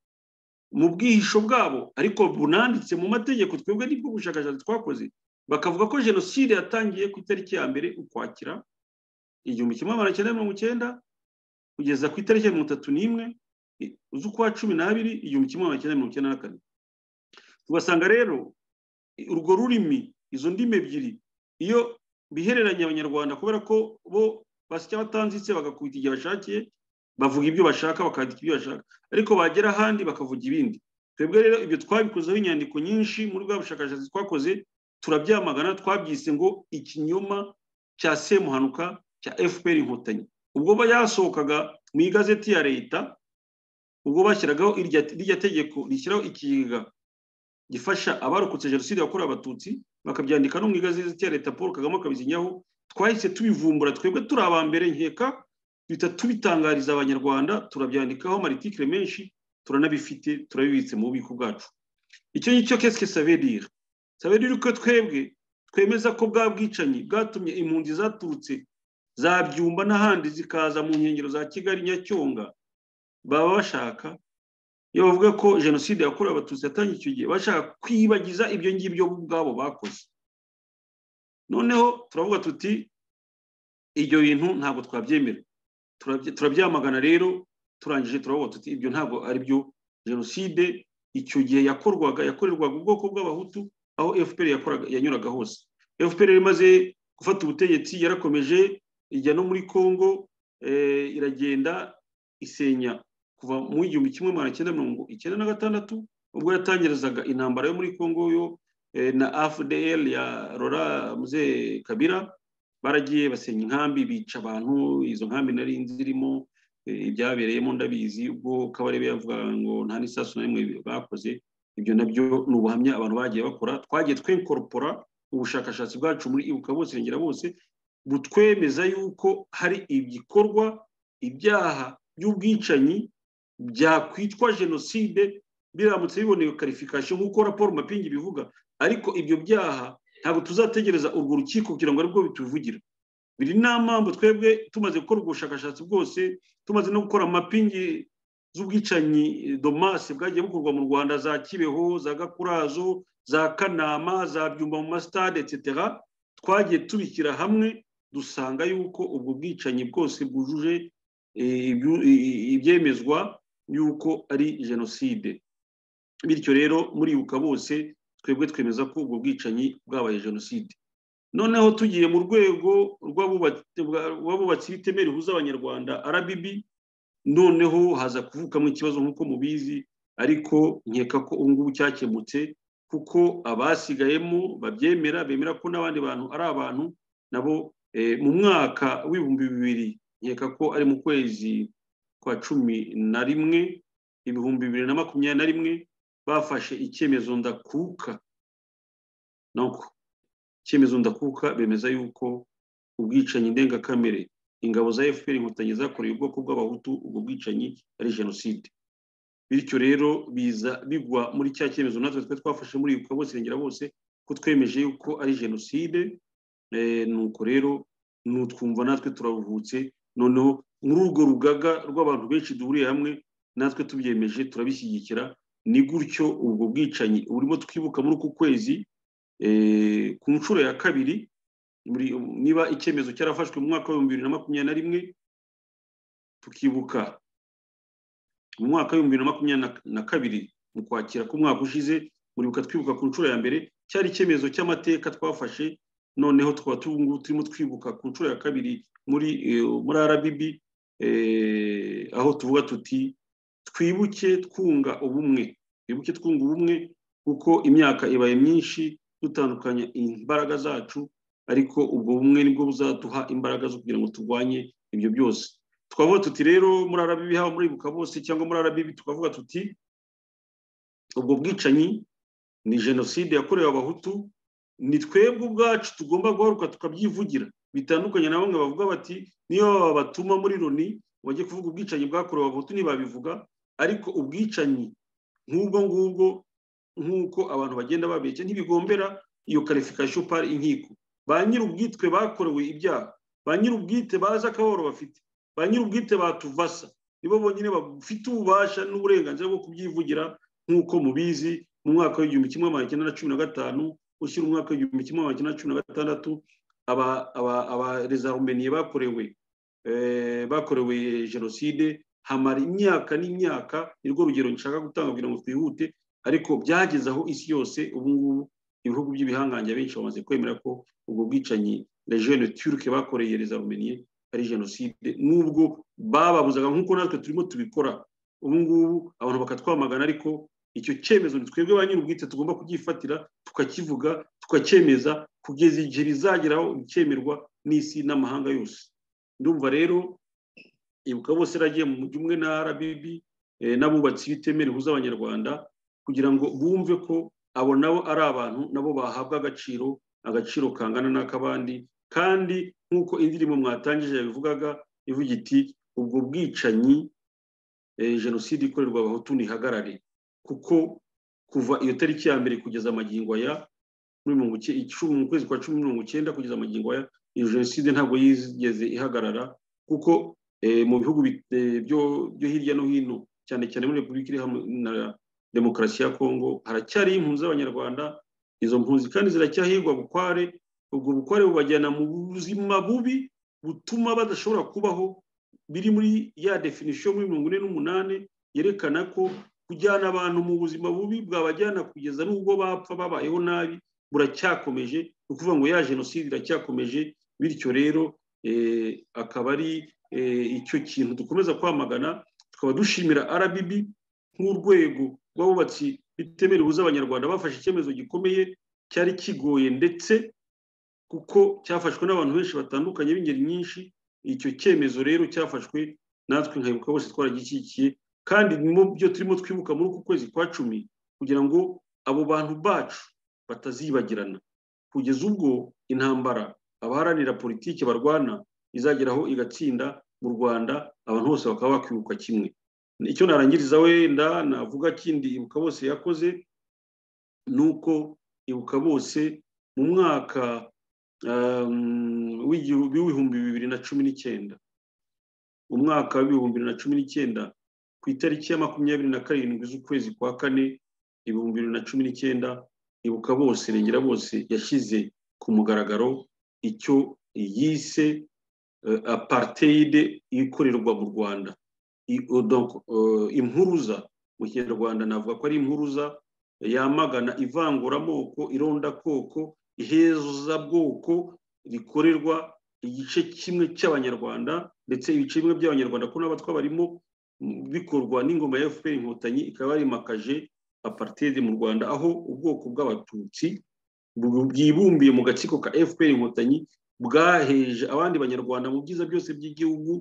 mu bwihisho bwabo ariko bunanditse mu mategeko twebwe nibwo bushakashatsi twakoze bakavuga ko jenoside yatangiye ku itariki ya mbere ukwakira igihumbi kimwe magana cyenda mirongo icyenda kugeza ku itariki ya mirongo itatu n'imwe z'ukwa cumi n'abiri igihumbi kimwe magana cyenda mirongo icyenda na kane tugasanga rero urwo rurimi izo ndimi ebyiri iyo bihereranya abanyarwanda kubera ko bo basya batanditse bagakubita igihe bashakiye bavuga ibyo bashaka bakandika ibyo bashaka ariko bagera ahandi bakavuga ibindi twebwe rero ibyo twabikozeho inyandiko nyinshi muri bwa bushakashatsi twakoze turabyamagana twabyise ngo ikinyoma cya semuhanuka cya fpr inkotanyi ubwo yasohokaga mu igazeti ya leta ubwo bashyiragaho irya tegeko rishyiraho ikigega gifasha abarokotse jenoside yakorewe abatutsi bakabyandika no mu igazeti ya leta paul kagame akabizinyaho twahise tubivumbura twebwe turi aba mbere nkeka duhita tubitangariza abanyarwanda turabyandikaho maritikire menshi turanabifite turabibitse mu bubiko bwacu icyo ngicyo kesike savedira savedira ko twebwe twemeza ko bwa bwicanyi bwatumye impunzi zaturutse za byumba n'ahandi zikaza mu nkengero za kigali nyacyonga baba bashaka iyo bavuga ko jenoside yakorewe abatutsi yatangiye icyo gihe bashaka kwibagiza ibyo ngibyo ubwabo bakoze noneho turavuga tuti ibyo bintu ntabwo twabyemera turabyamagana rero turangije turavuga tuti ibyo ntabwo ari byo jenoside icyo gihe yakorwaga yakorerwaga ubwoko bw'abahutu aho fpr yanyuraga hose fpr imaze gufata ubutegetsi yarakomeje ijya no muri congo iragenda isenya kuva mu igihumbi kimwe magana cyenda mirongo icyenda na gatandatu ubwo yatangirizaga intambara yo muri congo yo na afdl ya rora muze kabira baragiye basenya inkambi bica abantu izo nkambi nari zirimo ibyabereyemo ndabizi ubwo kabarebe yavugaga ngo nta n'isasu na rimwe bakoze ibyo nabyo ni ubuhamya abantu bagiye bakora twagiye twenkoropora ubushakashatsi bwacu muri ibuka bose irengera bose butwemeza yuko hari igikorwa ibyaha by'ubwicanyi byakwitwa jenoside biramutse biboneye karifikasiyo nk'uko raporo mapingi bivuga ariko ibyo byaha ntabwo tuzategereza urwo rukiko kugira ngo aribwo bituvugira biri nta mpamvu twebwe tumaze gukora ubwo bushakashatsi bwose tumaze no gukora mapingi z'ubwicanyi domasi bwagiye bukorwa mu rwanda za kibeho za gakurazo za kanama za byumba mu masitade etc twagiye tubishyira hamwe dusanga yuko ubwo bwicanyi bwose bwujuje ibyemezwa yuko ari jenoside bityo rero muribuka bose twebwe twemeza ko ubwo bwicanyi bwabaye jenoside noneho tugiye mu rwego rw'abubatsi b'itemera rihuza abanyarwanda arabibi noneho haza kuvukamo ikibazo nk'uko mubizi ariko nkeka ko ubu ngubu cyakemutse kuko abasigayemo babyemera bemera ko n'abandi bantu ari abantu nabo mu mwaka w'ibihumbi bibiri nkeka ko ari mu kwezi kwa cumi na rimwe ibihumbi bibiri na makumyabiri na rimwe bafashe icyemezo ndakuka nuko icyemezo ndakuka bemeza yuko ubwicanyi ndengakamere ingabo za fpr inkotanyi zakoreye ubwoko bw'abahutu ubwo bwicanyi ari jenoside bityo rero biza bigwa muri cya cyemezo natwe twe twafashe muri ibuka bose irengera bose ko twemeje yuko ari jenoside nuko rero nutwumva natwe turaruhutse noneho muri urwo rugaga rw'abantu benshi duhuriye hamwe natwe tubyemeje turabishyigikira ni gutyo ubwo bwicanyi burimo twibuka muri uku kwezi ku nshuro ya kabiri niba icyemezo cyarafashwe mu mwaka w'ibihumbi bibiri na makumyabiri na rimwe tukibuka mu mwaka w'ibihumbi bibiri na makumyabiri na kabiri mu kwakira k'umwaka ushize muribuka twibuka ku nshuro ya mbere cyari icyemezo cy'amateka twafashe noneho tukaba turimo twibuka ku nshuro ya kabiri muri muri rbb aho tuvuga tuti twibuke twunga ubumwe twibuke twunga ubumwe kuko imyaka ibaye myinshi dutandukanya imbaraga zacu ariko ubwo bumwe nibwo buzaduha imbaraga zo kugira ngo turwanye ibyo byose twavuga tuti rero muri arabibi haba muri ibuka bose cyangwa muri arabibi tukavuga tuti ubwo bwicanyi ni jenoside yakorewe abahutu ni twebwe ubwacu tugomba guhaguruka tukabyivugira bitandukanye na bamwe bavuga bati niyo babatuma muri loni bajye kuvuga ubwicanyi bwakorewe abahutu ntibabivuga ariko ubwicanyi nk'ubwo ngubwo nk'uko abantu bagenda babeshya ntibigombera iyo karifikasiyo pari inkiko ba nyir'ubwitwe bakorewe ibyaha ba nyir'ubwite bazi akababaro bafite ba nyir'ubwite batuvasa nibo bonyine bafite ububasha n'uburenganzira bwo kubyivugira nk'uko mubizi mu mwaka w'igihumbi kimwe magana cyenda na cumi na gatanu ushyira umwaka w'igihumbi kimwe magana cyenda na cumi na gatandatu abarezarumeniye bakorewe bakorewe jenoside hamara imyaka n'imyaka nirwo rugero nshaka gutanga kugira ngo twihute ariko byageze aho isi yose ubu ngubu ibihugu by'ibihangange abenshi bamaze kwemera ko ubwo bwicanyi rejene turuke bakoreye rezarumeniye ari jenoside n'ubwo bababuzaga nk'uko natwe turimo tubikora ubu ngubu abantu bakatwamagana ariko icyo cyemezo ni twebwe ba nyir'ubwite tugomba kugifatira tukakivuga tukacyemeza kugeza igihe bizageraho bikemerwa n'isi n'amahanga yose ndumva rero ibuka bose yaragiye mu mujyi umwe na rbb n'abubatsi b'iteme rihuza abanyarwanda kugira ngo bumve ko abo nabo ari abantu nabo bahabwa agaciro agaciro kangana n'ak'abandi kandi nk'uko indirimbo mwatangije yabivugaga ivuga iti ubwo bwicanyi jenoside ikorerwa abahutu ntihagarare kuko kuva iyo tariki ya mbere kugeza amagingo aya mu kwezi kwa cumi mirongo icyenda kugeza amagingo aya iyo jenoside ntabwo yigeze ihagarara kuko mu bihugu byo hirya no hino cyane cyane muri repubulika iri hamwe na demokarasi ya kongo haracyariho impunzi z'abanyarwanda izo mpunzi kandi ziracyahirwa bukware ubwo bukware bubajyana mu buzima bubi butuma badashobora kubaho biri muri ya definisiyo muri mirongo ine n'umunani yerekana ko kujyana abantu mu buzima bubi bwabajyana kugeza n'ubwo bapfa babayeho nabi buracyakomeje ni ukuvuga ngo ya jenoside iracyakomeje bityo rero akaba ari icyo kintu dukomeza kwamagana tukaba dushimira rbb nk'urwego rw'abubatsi bitemera ihuza abanyarwanda bafashe icyemezo gikomeye cyari kigoye ndetse kuko cyafashwe n'abantu benshi batandukanye b'ingeri nyinshi icyo cyemezo rero cyafashwe natwe nkayibuka bose twaragishyigikiye kandi mu byo turimo twibuka muri uku kwezi kwa cumi kugira ngo abo bantu bacu batazibagirana kugeza ubwo intambara abaharanira politiki barwana izageraho igatsinda mu rwanda abantu bose bakaba bakwibuka kimwe icyo narangiriza wenda navuga kindi ibuka bose yakoze ni uko ibuka bose mu mwaka w'ibihumbi bibiri na cumi n'icyenda umwaka w'ibihumbi bibiri na cumi n'icyenda ku itariki ya makumyabiri na karindwi z'ukwezi kwa kane ibihumbi bibiri na cumi n'icyenda ibuka bose regera bose yashyize ku mugaragaro icyo yise apartheid ikorerwa mu rwanda impuruza mu kinyarwanda navuga ko ari impuruza yamagana ivanguramoko irondakoko ihezabwoko rikorerwa igice kimwe cy'abanyarwanda ndetse ibice bimwe by'abanyarwanda ko n'abatwa barimo bikorwa n'ingoma ya fpr inkotanyi ikaba yarimakaje apartheid mu rwanda aho ubwoko bw'abatutsi bwibumbiye mu gatsiko ka fpr inkotanyi bwaheje abandi banyarwanda mu byiza byose by'igihugu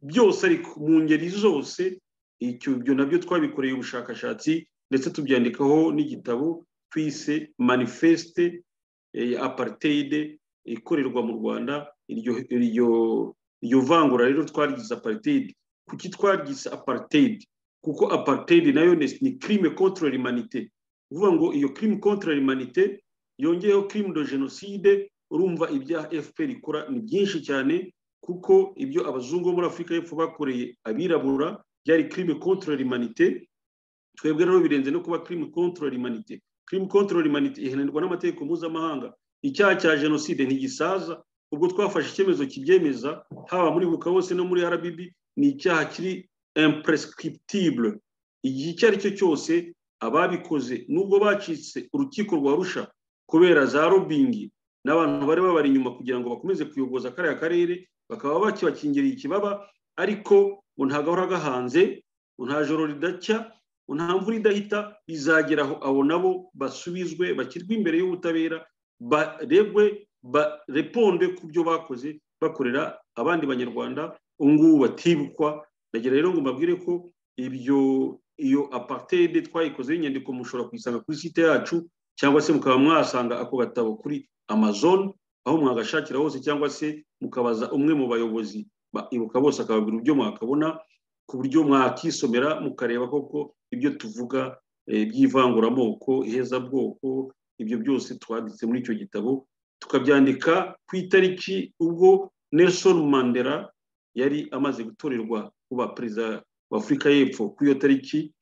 byose ariko mu ngeri zose ibyo nabyo twabikoreye ubushakashatsi ndetse tubyandikaho n'igitabo twise manifeste apartheid ikorerwa mu rwanda iryo vangura rero twaryize apartheid kuki twaryize apartheid kuko apartheid nayo ni crime contre l'humanité uvuga ngo iyo crime contre l'humanité yongeyeho crime de genocide urumva ibyaha fpr ikora ni byinshi cyane kuko ibyo abazungu bo muri afurika y'epfo bakoreye abirabura byari crime contre l'humanité twebwe rero birenze no kuba crime contre l'humanité crime contre l'humanité ihanirwa n'amategeko mpuzamahanga icyaha cya jenoside ntigisaza ubwo twafashe icyemezo kibyemeza haba muri buka hose no muri rbb ni icyaha kiri imprescriptible igihe icyo ari cyo cyose ababikoze nubwo bacitse urukiko rwa rusha kubera za robingi n'abantu bari babari inyuma kugira ngo bakomeze kuyoboza kariya karere bakaba bakibakingiriye ikibaba ariko ngo nta gahora gahanze ngo nta joro ridacya ngo nta mvura idahita bizageraho abo nabo basubizwe bashyirwe imbere y'ubutabera baregwe bareponde ku byo bakoze bakorera abandi banyarwanda ubu ngubu batibukwa ndagira rero ngo mbabwire ko ibyo iyo apartheid twayikoze y'inyandiko mushobora kuyisanga kuri site yacu cyangwa se mukaba mwasanga ako gatabo kuri amazon aho mwagashakira hose cyangwa se mukabaza umwe mu bayobozi ba ibuka bose akababwira ibyo mwakabona ku buryo mwakisomera mukareba koko ibyo tuvuga eh, by'ivanguramoko ihezabwoko ibyo byose twanditse muri icyo gitabo tukabyandika ku itariki ubwo nelson mandela yari amaze gutorerwa kuba perezida wa afurika y'epfo ku iyo tariki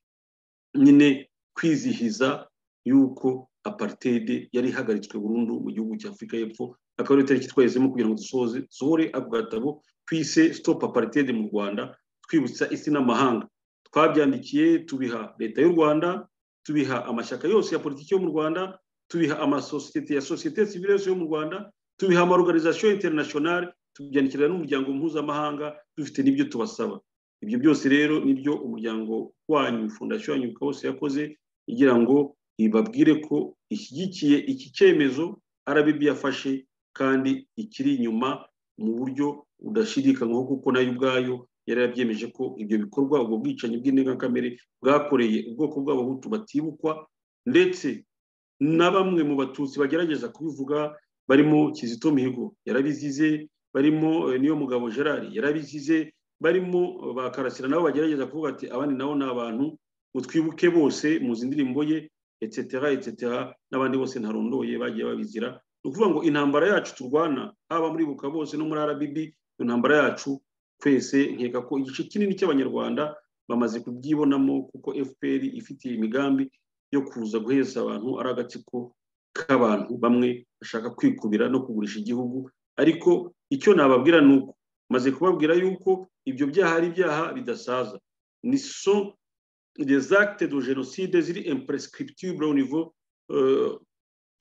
nyine kwizihiza yuko apartheid yari ihagaritswe burundu mu gihugu cya afurika y'epfo akaba ari itariki twahisemo kugira ngo dusohoze dusohore ako gatabo twise stop apartheid mu rwanda twibutsa isi n'amahanga twabyandikiye tubiha leta y'u rwanda tubiha amashyaka yose ya politiki yo mu rwanda tubiha amasosiyete ya sosiyete sivile yose yo mu rwanda tubiha amaorganisation internationale tubyandikira n'umuryango mpuzamahanga dufite n'ibyo tubasaba ibyo byose rero nibyo umuryango wanyu fondasiyo yanyu kose yakoze igira ngo ibabwire ko ishyigikiye iki cyemezo rbb yafashe kandi ikiri inyuma mu buryo budashidikanywaho kuko nayo ubwayo yari yabyemeje ko ibyo bikorwa ubwo bwicanyi bw'indengakamere bwakoreye ubwoko bw'abahutu batibukwa ndetse na bamwe mu batutsi bagerageza kubivuga barimo kizito mihigo yarabizize barimo eh, niyo mugabo gerard yarabizize barimo eh, ba karasira nabo bagerageza kuvuga ati abandi nabo ni abantu utwibuke bose muzi indirimbo ye etc etc n'abandi bose ntarondoye bagiye babizira ni ukuvuga ngo intambara yacu turwana haba muri buka bose no muri rbb iyo ntambara yacu twese nkeka ko igice kinini cy'abanyarwanda bamaze kubyibonamo kuko fpr ifitiye imigambi yo kuza guheza abantu ari agatsiko k'abantu bamwe bashaka kwikubira no kugurisha igihugu ariko icyo nababwira ni uko maze kubabwira yuko ibyo byaha ari ibyaha bidasaza ni so des actes de génocide ziri imprescriptible au niveau euh,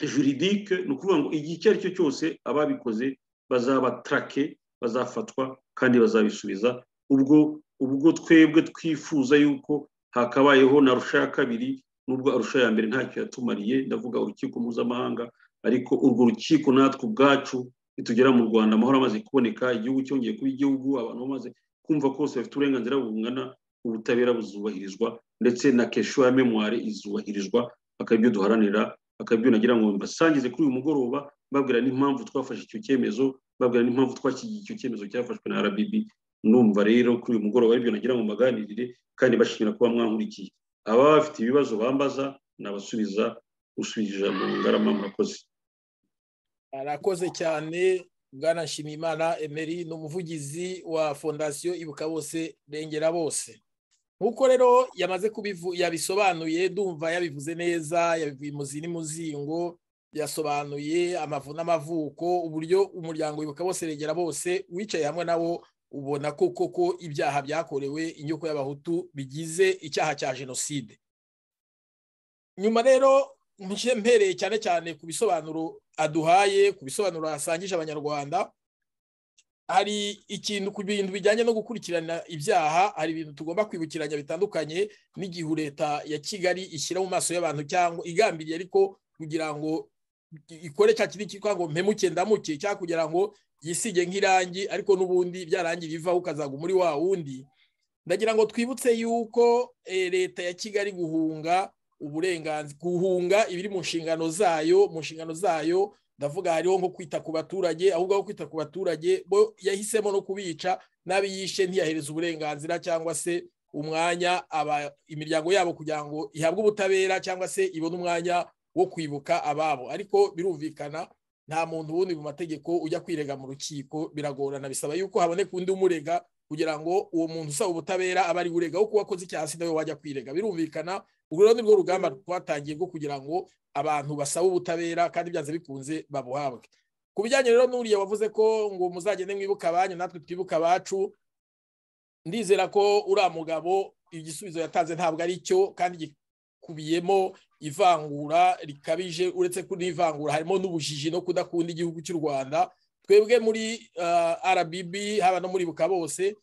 juridique ni ukuvuga ngo igihe icyo ari cyo cyose ababikoze bazabatrake bazafatwa kandi bazabisubiza ubwo ubwo twebwe twifuza yuko hakabayeho na rusha ya kabiri nubwo arusha ya mbere ntacyo yatumariye ndavuga urukiko mpuzamahanga ariko urwo rukiko natwe ubwacu nitugera mu rwanda amahoro amaze kuboneka igihugu cyongeye kuba igihugu abantu bamaze kumva ko bose bafite uburenganzira bungana ubutabera buzubahirizwa ndetse na kesho ya memware izubahirizwa akabyo duharanira akabyo nagira ngo mbasangize kuri uyu mugoroba babwira n'impamvu twafashe icyo cyemezo babwira n'impamvu twashyigiye icyo cyemezo cyafashwe na rbb numva rero kuri uyu mugoroba aribyo nagira ngo mbaganirire kandi bashimira kuba mwankurikiye ababa bafite ibibazo bambaza nabasubiza usubije ijambo ngarama murakoze arakoze cyane bwana nshimiyimana emeri ni umuvugizi wa fondasiyo ibuka bose rengera bose nk'uko rero yamaze kubivu yabisobanuye ndumva yabivuze neza yabivuye imuzi n'umuzingo yasobanuye amavu n'amavuko uburyo umuryango ibuka bose rengera bose wicaye hamwe nawo ubona ko koko ibyaha byakorewe inyoko y'abahutu bigize icyaha cya jenoside nyuma rero mpushye mpereye cyane cyane ku bisobanuro aduhaye ku bisobanuro asangije abanyarwanda hari ikintu ku bintu bijyanye no gukurikirana ibyaha hari ibintu tugomba kwibukiranya bitandukanye n'igihe leta ya kigali ishyira mu maso y'abantu cyangwa igambiriye ariko kugira ngo ikore cya kintu cyitwa ngo mpemuke ndamuke cyangwa kugira ngo yisige nk'irangi ariko n'ubundi byarangi bivaho ukazaga muri wa wundi ndagira ngo twibutse yuko eh, leta ya kigali guhunga uburenganzira guhunga ibiri mu nshingano zayo mu nshingano zayo ndavuga hariho nko kwita ku baturage ahubwo aho kwita ku baturage bo yahisemo no kubica n'abo yishe ntiyahereza uburenganzira cyangwa se umwanya aba imiryango yabo kugira ngo ihabwe ubutabera cyangwa se ibone umwanya wo kwibuka ababo ariko birumvikana nta muntu wundi mu mategeko ujya kwirega mu rukiko biragorana bisaba yuko haboneka undi umurega kugira ngo uwo muntu usaba ubutabera aba ari urega wo kuba akoze icyaha si nawe wajya kwirega birumvikana urwo rero ni rwo rugamba twatangiye rwo kugira ngo abantu basaba ubutabera kandi byanze bikunze babuhabwe ku bijyanye rero n'uriya wavuze ko ngo muzagende mwibuka abanyu natwe twibuka abacu ndizera ko uriya mugabo igisubizo yatanze ntabwo ari cyo kandi gikubiyemo ivangura rikabije uretse ko n'ivangura harimo n'ubujiji no kudakunda igihugu cy'u rwanda twebwe muri uh, rbb haba no muri buka bose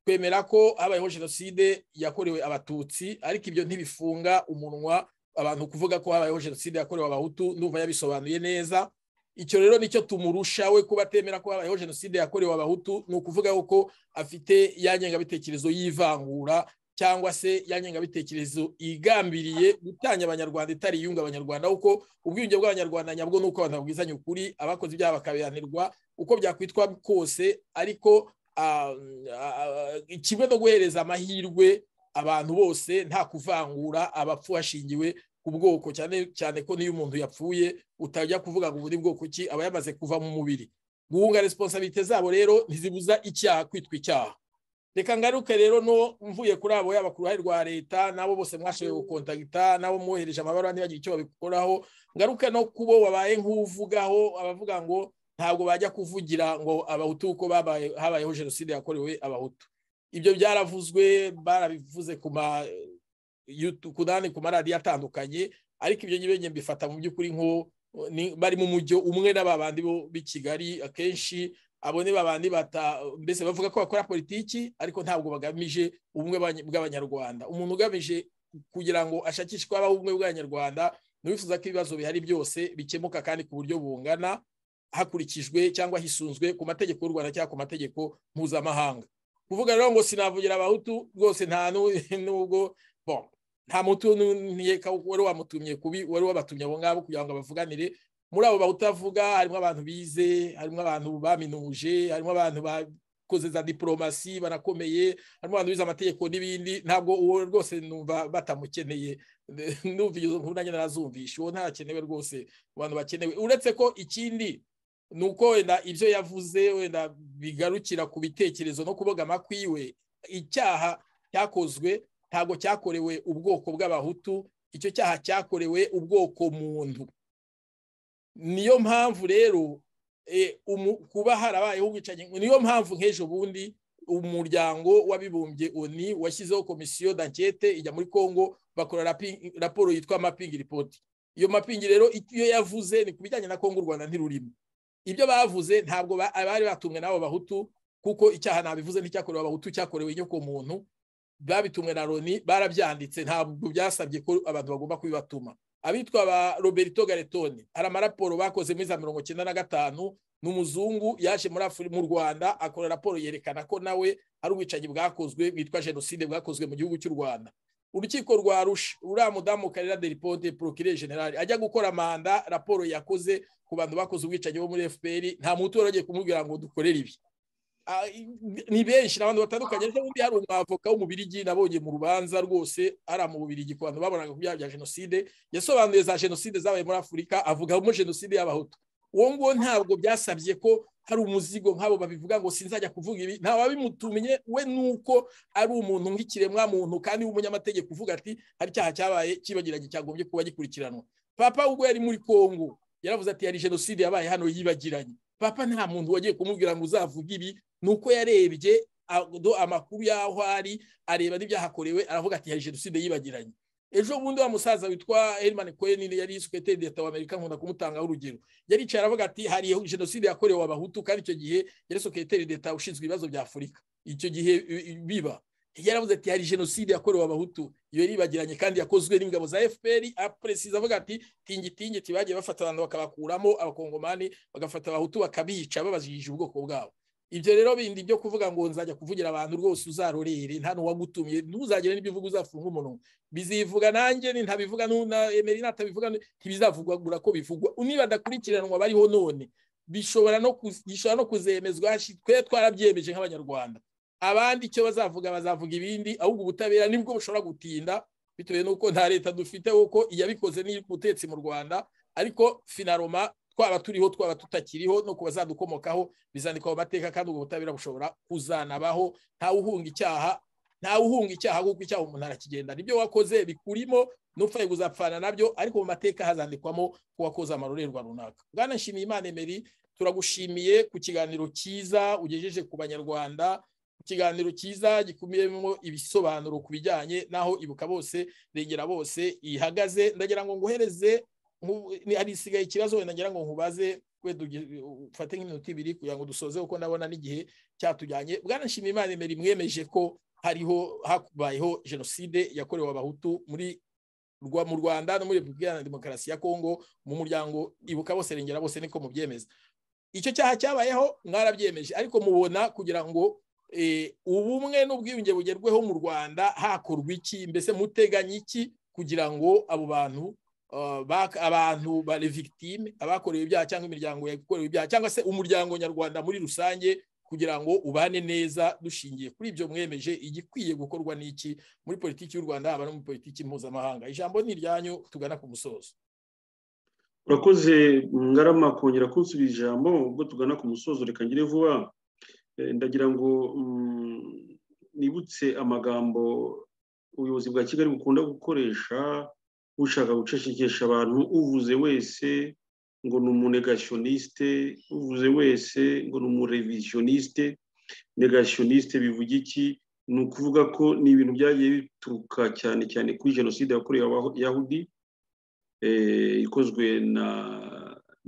twemera ko habayeho jenoside yakorewe abatutsi ariko ibyo ntibifunga umunwa abantu kuvuga ko habayeho jenoside yakorewe abahutu ndumva yabisobanuye neza icyo rero nicyo tumurusha we kuba atemera ko habayeho jenoside yakorewe abahutu ni ukuvuga ko afite ya ngengabitekerezo y'ivangura cyangwa se ya ngengabitekerezo igambiriye gutanya abanyarwanda itari iyunga abanyarwanda kuko ubwiyunge bw'abanyarwanda nyabwo ni uko abantu babwizanya ukuri abakoze ibyaha bakabihanirwa uko byakwitwa kose ariko ah, ah, kimwe no guhereza amahirwe abantu bose nta kuvangura abapfu hashingiwe ku bwoko cyane cyane ko n'iyo umuntu yapfuye utajya kuvuga ngo ubu ni bwoko ki aba yamaze kuva mu mubiri guhunga resiponsabite zabo rero ntizibuza icyaha kwitwa icyaha reka ngaruke rero no mvuye kuri abo yaba ku ruhare rwa leta n'abo bose mwashoboye gukontagita n'abo mwohereje amabaruwa ntibagire icyo babikoraho ngaruke no kubo wabaye nk'uvugaho abavuga ngo ntabwo bajya kuvugira ngo abahutu kuko babaye- habayeho jenoside yakorewe abahutu ibyo byaravuzwe barabivuze ku ma YouTube- ku nani ku maradiyo atandukanye ariko ibyo ngibi mbifata mu by'ukuri nko ni- bari mu mujyo umwe n'ababandi bo b'i kigali akenshi abo ni babandi bata mbese bavuga ko bakora politiki ariko ntabwo bagamije ubumwe bw'abany- bw'abanyarwanda umuntu ugamije kugira ngo ashakishe ko habaho ubumwe bw'abanyarwanda ni uwifuza ko ibibazo bihari byose bikemuka kandi ku buryo bungana hakurikijwe cyangwa hisunzwe ku mategeko y'u rwanda cyangwa ku mategeko mpuzamahanga kuvuga rero ngo sinavugira abahutu rwose nta nu- nubwo bon nta mutu niye wari wamutumye kubi wari wabatumye abo ngabo kugira ngo bavuganire muri abo bawutavuga harimo abantu bize harimo abantu baminuje harimo abantu bakoze za diporomasi banakomeye harimo abantu bize amategeko n'ibindi ntabwo uwo rwose numva batamukeneye numva izo nkuru nanjye narazumvisha uwo ntakenewe rwose mu bantu bakenewe uretse ko ikindi ni uko wenda ibyo yavuze wenda bigarukira ku bitekerezo no kubogama kwiwe icyaha cyakozwe ntabwo cyakorewe ubwoko bw'abahutu icyo cyaha cyakorewe ubwoko muntu niyo mpamvu rero eh, umu- kuba harabayeho ubwicanyi niyo mpamvu nk'ejo bundi umuryango w'abibumbye oni washyizeho komisiyo dankete ijya muri congo bakora rapi- raporo yitwa mapingi ripoti iyo mapingi rero iyo yavuze ni ku bijyanye na congo u rwanda ntirurimo ibyo bavuze ntabwo ba- bari batumwe n'abo bahutu kuko icyaha nabivuze nticyakorewe abahutu cyakorewe inyokomuntu babitumwe na loni barabyanditse ntabwo byasabye ko abantu bagomba kubibatuma abitwa ba roberto garetoni hari amaraporo bakoze muri za mirongo icyenda na gatanu ni umuzungu yaje muri Afri- mu rwanda akora raporo yerekana ko nawe hari ubwicanyi bwakozwe bwitwa jenoside bwakozwe mu gihugu cy'u rwanda urukiko rwa rusha uriya mudamu karera deriponde porokire generale ajya gukora manda raporo yakoze ku bantu bakoze ubwicanyi bo muri fpr nta mutu wari wagiye kumubwira ngo dukorere ibi Ah, i- ni benshi ni abantu batandukanye ariko undi hari umwavoka w'umubirigi nabonye mu rubanza rwose ari mu bubirigi ku bantu babonaga ku byaha bya jenoside yasobanuye za jenoside zabaye muri afurika avugamo jenoside y'abahutu uwo nguwo ntabwo byasabye ko hari umuzigo nk'abo babivuga ngo sinzajya kuvuga ibi nta wabimutumye we nuko ari umuntu nk'ikiremwa muntu kandi w'umunyamategeko uvuga ati hari icyaha cyabaye kibagiranye cyagombye kuba gikurikiranwa papa ubwo yari muri kongo yaravuze ati hari jenoside yabaye hano yibagiranye papa nta muntu wagiye kumubwira ngo uzavuge ibi ni uko yarebye a- do- amakuru y'aho ari areba n'ibyahakorewe aravuga ati hari jenoside yibagiranye ejo bundi wa musaza witwa Herman Cohen yari sekreteri d'Etat w'Amerika nkunda kumutanga urugero yaricaye aravuga ati hari jenoside yakorewe abahutu kandi icyo gihe yari sekreteri d'Etat ushinzwe ibibazo bya Afurika icyo gihe i- i- biba yaravuze ati hari jenoside yakorewe abahutu iyo yaribagiranye kandi yakozwe n'ingabo za FPR apresiza avuga ati tingitingi tibagiye bafata abantu bakabakuramo abakongomani bagafata abahutu bakabica babajije ubwoko bwabo ibyo rero bindi byo kuvuga ngo nzajya kuvugira abantu rwose uzarorere nta n'uwagutumye ntuzagire n'ibyo uvuga uzafunga umunwa bizivuga nanjye ni ntabivuga n'una emeri natabivuga nu- ntibizavugwa gura ko bivugwa niba adakurikiranwa bariho none bishobora no kuz- gishobora no kuzemezwa hashi- twe twarabyemeje nk'abanyarwanda abandi icyo bazavuga bazavuga ibindi ahubwo ubutabera nibwo bushobora gutinda bitewe n'uko nta leta dufite kuko iyabikoze n'iri ku butetsi mu rwanda ariko finaroma twaba turiho twaba tutakiriho no ku bazadukomokaho bizandikwa mu mateka kandi ubwo butabera bushobora kuzanabaho ntawe uhunga icyaha ntawe uhunga icyaha kuko icyaha umuntu arakigenda nibyo wakoze bikurimo n'upfaye kuzapfana nabyo ariko mu mateka hazandikwamo ko wakoze amarorerwa runaka bwana nshimiyimana emeri turagushimiye ku kiganiro cyiza ugejeje ku banyarwanda ikiganiro cyiza gikubiyemo ibisobanuro ku bijyanye n'aho ibuka bose regera bose ihagaze ndagira ngo nguhereze nku- ni- hari isigaye ikibazo wenda ngira ngo nkubaze kwe tugi- ufate nk'iminota ibiri kugira ngo dusoze kuko ndabona n'igihe cyatujyanye bwana nshimiyimana emeri mwemeje ko hariho habayeho jenoside yakorewe abahutu muri rwa mu rwanda no muri repubulika iharanira demokarasi ya kongo mu muryango ibuka bose rengera bose niko mubyemeza icyo cyaha cyabayeho mwarabyemeje ariko mubona kugira ngo ubumwe n'ubwiyunge bugerweho mu rwanda hakorwa iki mbese muteganya iki kugira ngo abo bantu ah, bak- abantu bari victime abakorewe ibyaha cyangwa imiryango yakorewe ibyaha cyangwa se umuryango nyarwanda muri rusange kugira ngo ubane neza dushingiye kuri ibyo mwemeje igikwiye gukorwa n'iki muri politiki y'u rwanda haba no muri politiki mpuzamahanga ijambo ni iryanyu tugana ku musozo urakoze ngarama kongera kunsubiza ijambo ubwo tugana ku musozo reka ngire vuba Eh, ndagira ngo mm, nibutse amagambo ubuyobozi bwa kigali bukunda gukoresha bushaka gucecekesha abantu uvuze wese ngo ni umunegasiyoniste uvuze wese ngo ni umureviziyoniste negashiyoniste bivuga iki ni ukuvuga ko ni ibintu byagiye bituruka cyane cyane kuri jenoside yakorewe abayahudi eh, ikozwe na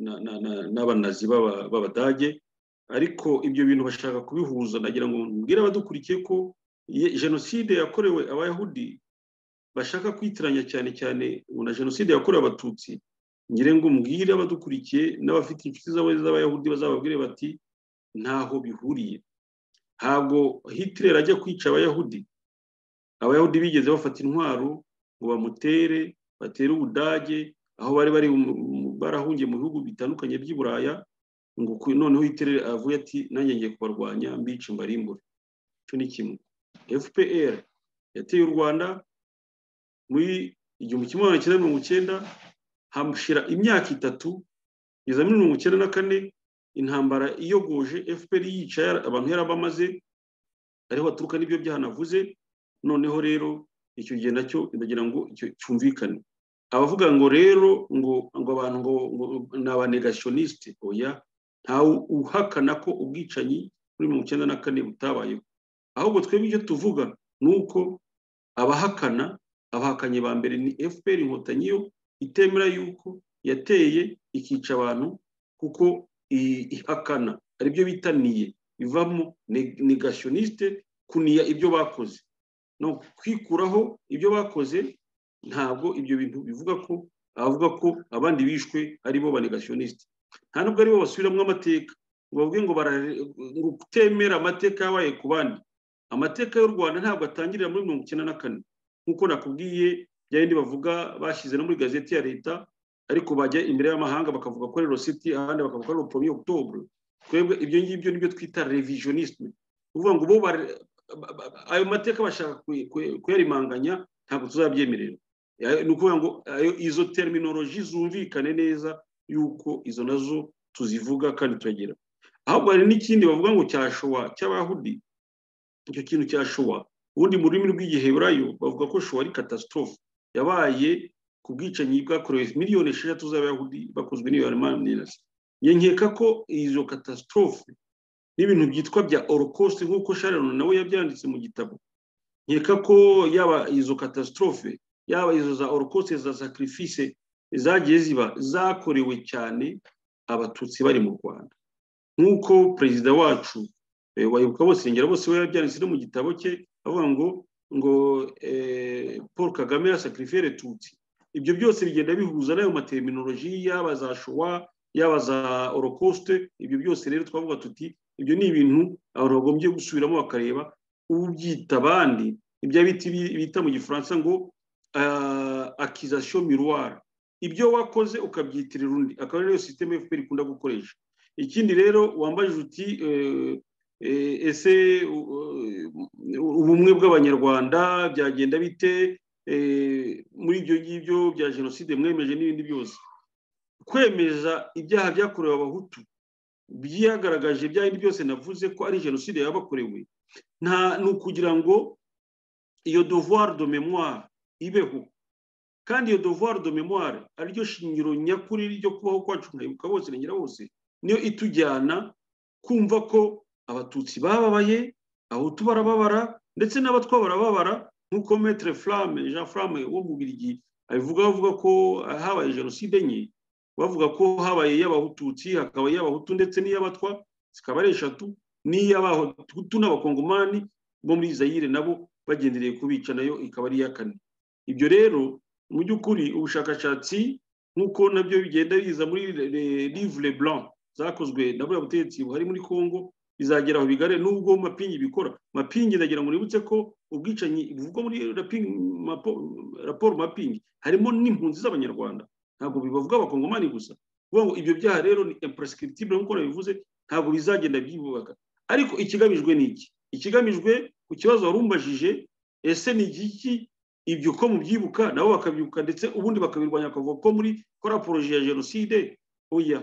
na- na- na- n'abanazi b'aba- b'abadage ariko ibyo bintu bashaka kubihuza nagira ngo mbwire abadukurikiye ko ye- jenoside yakorewe abayahudi bashaka kwitiranya cyane cyane ngo na jenoside yakorewe abatutsi ngire ngo mbwire abadukurikiye n'abafite inshuti zabo z'abayahudi bazababwire bati ntaho bihuriye ntabwo hitler ajya kwica abayahudi abayahudi bigeze bafata intwaro ngo bamutere batera ubudage aho bari bari mu- mu- barahungiye mu bihugu bitandukanye by'i buraya ngo ku- noneho yitere avuye ati nanjye ngiye kubarwanya mbica mbarimbure icyo ni kimwe fpr yateye u rwanda muri igihumbi kimwe magana cyenda mirongo icyenda hamushyira imyaka itatu kugeza muri mirongo icyenda na kane intambara iyogoje fpr yica yara- abantu yarabamaze ariho baturuka n'ibyo byaha navuze noneho rero icyo gihe nacyo ndagira ngo icyo cyumvikane abavuga ngo rero ngo ngo abantu ngo ngo ni abanegasiyoniste oya ntawe uhakana ko ubwicanyi muri mirongo icyenda na kane butabayeho ahubwo twebwe icyo tuvuga ni uko abahakana abahakanyi ba mbere ni fpr inkotanyi yo itemera yuko yateye ikica abantu kuko i- ihakana ari byo bitaniye bivamo neg- negashioniste kuniya ibyo bakoze no kwikuraho ibyo bakoze ntabwo ibyo bintu bivuga ko avuga ko abandi bishwe ari bo banegasiyoniste nta nubwo ari bo basubiramo amateka ngo bavuge ngo bara- ngo kutemera amateka yabaye ku bandi amateka y'u rwanda ntabwo atangirira muri mirongo icyenda na kane nk'uko nakubwiye bya bindi bavuga bashyize no muri gazeti ya leta ariko bajya imbere y'amahanga bakavuga ko rero siti ahandi bakavuga ko pomi octobre twebwe ibyo ngibyo nibyo twita revisionisme uvuga ngo bo bara- ba- ba- ba- ayo mateka bashaka kuy- kuy- kuyarimanganya ntabwo tuzabyemerera Ya- ni ukuvuga ngo ayo- izo terminoloji zumvikane neza yuko izo nazo tuzivuga kandi turagira ahubwo hari n'ikindi bavuga ngo cya showa cy'abahudi icyo kintu cya showa ubundi mu rurimi rw'igiheburayo bavuga ko showa ari katasitorofe yabaye ku bwicanyi bwakorewe miliyoni esheshatu z'abayahudi bakozwe n'ibihumbi nkeka ko izo katasitorofe n'ibintu byitwa bya orokosite nk'uko sharon nawe yabyanditse mu gitabo nkeka ko yaba izo katasitorofe yaba izo za orokosite za sacrifice zagiye ziba zakorewe cyane abatutsi bari mu rwanda nk'uko perezida wacu eh, wayoboka bose irengera bose we yabyanditse no mu gitabo cye avuga ngo ngo eh, paul kagame yasacrifiere tutsi ibyo byose bigenda bihuza n'ayo materiminoloji yaba za showa yaba za orokosite ibyo byose rero twavuga tuti ibyo ni ibintu abantu bagombye gusubiramo bakareba ubyita abandi ibyo biti bita mu gifaransa ngo akizasiyo miruwari ibyo wakoze ukabyitirira undi akaba ariyo sisiteme fpr ikunda gukoresha ikindi rero wambajije uti eh, eh, ese u- u- ubumwe bw'abanyarwanda byagenda bite eh, muri ibyo ngibyo bya jenoside mwemeje n'ibindi byose kwemeza ibyaha byakorewe abahutu byihagaragaje ibyo ari byose navuze ko ari jenoside yabakorewe nta ni ukugira ngo iyo devoir de mémoire ibeho kandi iyo devoir de mémoire ariryo shingiro nyakuri ryo kubaho kwacu nkayibuka bose irengera bose niyo itujyana kumva ko abatutsi bababaye abahutu barababara ndetse n'abatwa barababara nk'uko metre flamme jean flamme wo mu birigi abivuga avuga ko habaye jenoside enye bavuga ko habaye iy'abahututsi hakaba iy'abahutu ndetse n'iy'abatwa zikaba ari eshatu n'iy'abahutu n'abakongomani bo muri zayire nabo bagendereye kubica nayo ikaba ari iya kane ibyo rero mu by'ukuri ubushakashatsi nk'uko nabyo bigenda biza muri le- le- livre blanc zakozwe na buriya butegetsi buhari muri congo bizagera aho bigare nubwo mapingi bikora mapingi ndagira ngo nibutse ko ubwicanyi buvugwa muri rapingi mapo- raporo mapingi harimo n'impunzi z'abanyarwanda ntabwo bibavuga abakongomani gusa kuvuga ngo ibyo byaha rero ni imprescriptible nk'uko nabivuze ntabwo bizagenda byibubaka ariko ikigamijwe ni iki ikigamijwe ku kibazo wari umbajije ese ni igiki ibyo ko mubyibuka nabo bakabyibuka ndetse ubundi bakabirwanya bakavuga ko muri kora poroje ya jenoside oya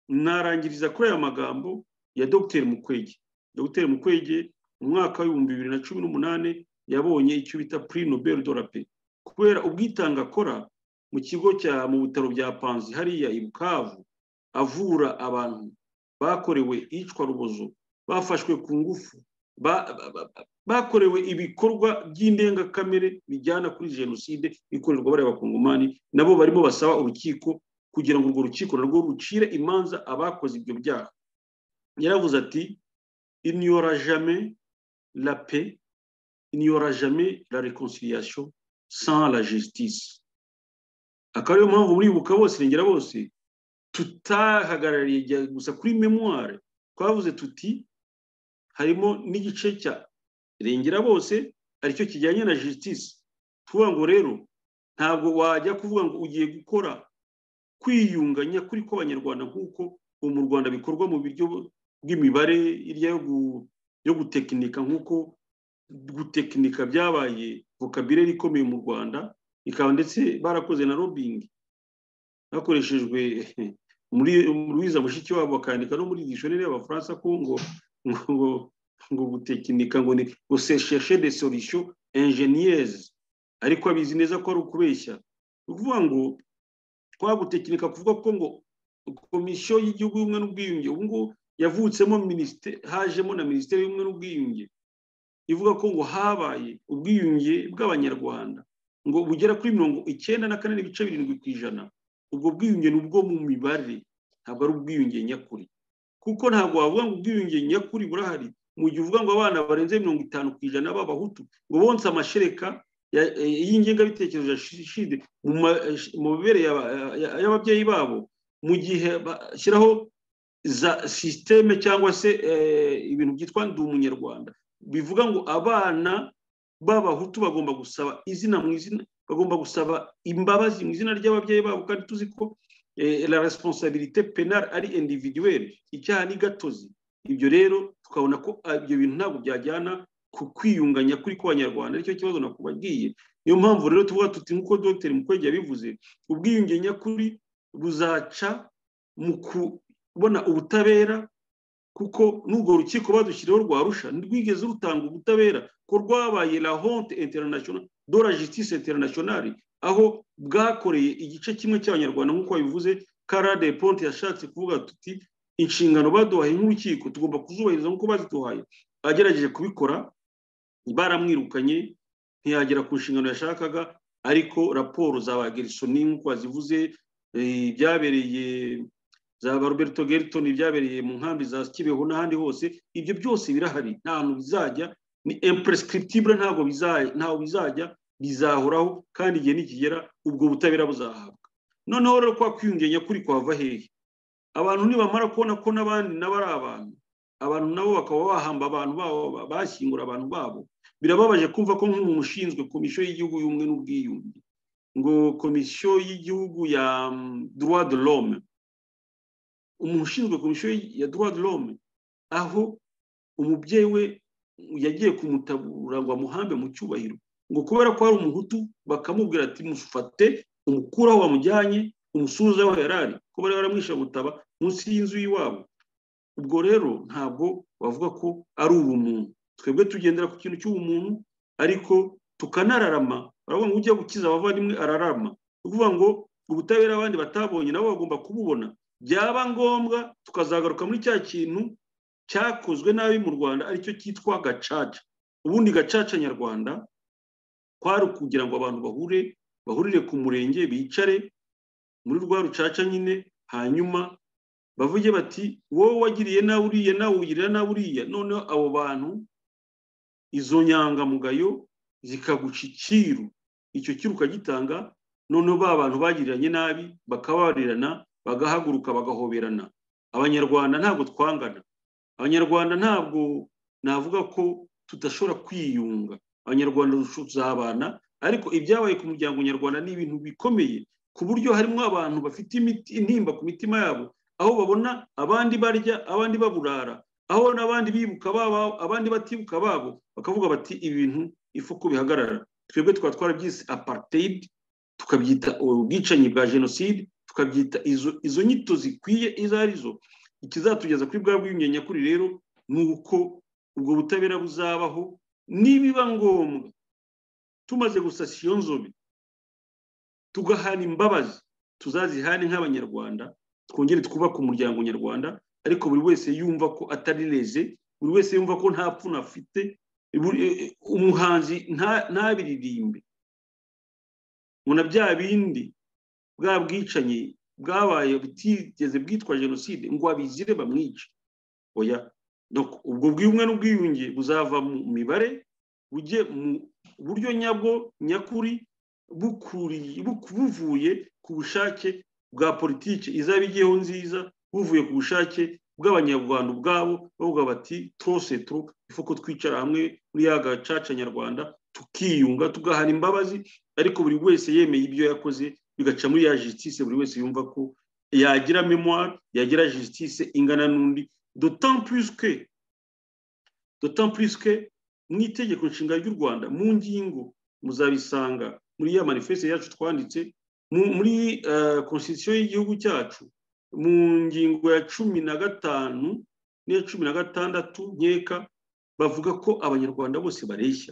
narangiriza kuri aya magambo ya dogiteri mukwege dogiteri mukwege mu mwaka w'ibihumbi bibiri na cumi n'umunani yabonye icyo bita puri nobel de la paix kubera ubwitange akora mu kigo cya mu bitaro bya panzi hariya i bukavu avura abantu bakorewe iyicwa rubozo bafashwe ku ngufu ba- ba- ba- bakorewe ibikorwa by'indengakamere bijyana kuri jenoside ikorerwa bariya bakongomani nabo barimo basaba urukiko kugira ngo urwo rukiko narwo rucire imanza abakoze ibyo byaha yaravuze ati inyora jame la pe inyora jame la reconciliation sans la justice akaba ariyo mpamvu muribuka bose irengera bose tutahagarariye igihe gusa kuri memoire twavuze tuti harimo n'igice cya irengera bose aricyo kijyanye na justice tuvuga ngo rero ntabwo wajya kuvuga ngo ugiye gukora kwiyunganya kuri kw'abanyarwanda nk'uko ubu mu rwanda bikorwa mu buryo bw'imibare irya yo gu- yo gutekinika nk'uko gutekinika byabaye vocabulaire ikomeye mu rwanda ikaba ndetse barakoze na lobbying hakoreshejwe muri ruwiza mushiki wabo bakandika no muri dictionnaire y'abafaransa ko ngo ngo ngo ngo gutekinika ngo ni ngo se chercher des solutions ingénieuses ariko abizi neza ko ari ukubeshya ni ukuvuga ngo kwa gutekinika kuvuga ko ngo komisiyo y'igihugu y'ubumwe n'ubwiyunge ubu ngubu yavutsemo minisiteri hajemo na minisiteri y'ubumwe n'ubwiyunge ivuga ko ngo habaye ubwiyunge bw'abanyarwanda ngo bugera kuri mirongo icyenda na kane n'ibice birindwi ku ijana ubwo bwiyunge ni ubwo mu mibare ntabwo ari ubwiyunge nyakuri kuko ntabwo wavuga ngo ubwiyunge nyakuri burahari mu gihe uvuga ngo abana barenze mirongo itanu ku ijana b'abahutu ngo bonse amashereka ya- eh, y'ingengabitekerezo ya shide mu ma- mu mibere y'aba- ya- y'ababyeyi babo mu gihe bashyiraho za sisiteme cyangwa se eh, ibintu byitwa ndi umunyarwanda bivuga ngo abana b'abahutu bagomba gusaba izina mu izina bagomba gusaba imbabazi mu izina ry'ababyeyi babo kandi tuzi ko eh, la responsabilité penale ari individuelle icyaha ni gatozi ibyo rero tukabona ko ah, ibyo bintu ntabwo byajyana ku kwiyunganya kuri kw'abanyarwanda aricyo kibazo nakubabwiye niyo mpamvu rero tuvuga tuti nk'uko dr mukwege yabivuze ubwiyunge nyakuri buzaca mu kubona ubutabera kuko n'urwo rukiko badushyiriyeho rwa rusha ntirwigeze rutanga ubutabera ko rwabaye la honte international de la justice internationale aho bwakoreye igice kimwe cy'abanyarwanda nk'uko babivuze karade ponte yashatse kuvuga tuti inshingano baduhaye nk'urukiko tugomba kuzubahiriza nk'uko baziduhaye agerageje kubikora baramwirukanye ntiyagera ku nshingano yashakaga ariko raporo za ba gerisoni nk'uko wazivuze eh, ibyabereye za ba roberto gerton ibyabereye mu nkambi za kibeho n'ahandi hose ibyo byose birahari nta hantu bizajya ni imprescriptible ntabwo biza- ntaho bizajya bizahoraho kandi igihe nikigera ubwo butabera buzahabwa noneho rero kwa kwiyungenya kuri kwava hehe abantu nibamara kubona ko n'abandi nabo ari abantu abantu nabo bakaba bahamba abantu babo bashyingura abantu babo birababaje kumva ko nk'umuntu ushinzwe komisiyo y'igihugu y'ubumwe n'ubwiyunge ngo komisiyo y'igihugu ya mm, droit de l'homme umuntu ushinzwe komisiyo ya droit de l'homme aho umubyeyi we yagiye kumutabura ngo amuhambe mu cyubahiro ngo kubera ko hari umuhutu bakamubwira ati mufate umukuru aho wamujyanye umusuhuza aho yari ari ko bari baramwishabutaba munsi y'inzu y'iwabo ubwo rero ntabwo wavuga ko ari ubumuntu twebwe tugendera ku kintu cy'ubumuntu ariko tukanararama baravuga ngo ujya gukiza abavandimwe ararama ni ukuvuga ngo ubutabera abandi batabonye nabo bagomba kububona byaba ngombwa tukazagaruka muri cya kintu cyakozwe nabi mu rwanda aricyo cyitwa gacaca ubundi gacaca nyarwanda kwari ukugira ngo abantu bahure bahurire ku murenge bicare muri rwa rucaca nyine hanyuma bavuge bati wowe wagiriye nawe uriya nawe ugirira nawe uriya noneho abo bantu izo nyangamugayo zikaguca icyiru icyo cyiru ukagitanga noneho ba bantu bagiriranye nabi bakabarirana bagahaguruka bagahoberana abanyarwanda ntabwo twangana abanyarwanda ntabwo navuga ko tudashobora kwiyunga abanyarwanda tuzabana ariko ibyabaye ku muryango nyarwanda ni ibintu bikomeye ku buryo harimo abantu bafite imiti intimba ku mitima yabo aho babona abandi barya abandi baburara aho n'abandi bibuka babo abandi batibuka babo bakavuga bati ibintu ifu ko bihagarara twebwe tukaba twarabyise apartheid tukabyita ubwicanyi bwa jenoside tukabyita izo izo nyito zikwiye izo ari zo ikizatugeza kuri bwa bwiyunge nyakuri rero ni uko ubwo butabera buzabaho nibiba ngombwa tumaze gusasa iyo nzobe tugahana imbabazi tuzazihane nk'abanyarwanda twongere twubake umuryango nyarwanda ariko buri wese yumva ko atari reze buri wese yumva ko nta pfuna afite buri- umuhanzi nta- ntabiririmbe muna bya bindi bwa bwicanyi bwabaye butigeze bwitwa jenoside ngo abizire bamwice oya Donc, ubwo bw'ubumwe n'ubwiyunge buzava mu mibare bujye mu buryo nyabwo nyakuri bukuriye buku- buvuye ku bushake bwa politiki izaba igiyeho nziza buvuye ku bushake bw'abanyarwanda ubwabo bavuga bati trose tru ifu ko twicara hamwe muri ya gacaca nyarwanda tukiyunga tugahana imbabazi ariko buri wese yemeye ibyo yakoze bigaca muri ya justice buri wese yumva ko yagira memoire yagira justice ingana n'undi d'autant plus que d'autant plus que mu itegeko nshinga ry'u rwanda mu ngingo muzabisanga muri ya manifeste yacu twanditse mu- muri konstitution y'igihugu cyacu mu ngingo ya cumi na gatanu n'iya cumi na gatandatu nkeka bavuga ko abanyarwanda bose bareshya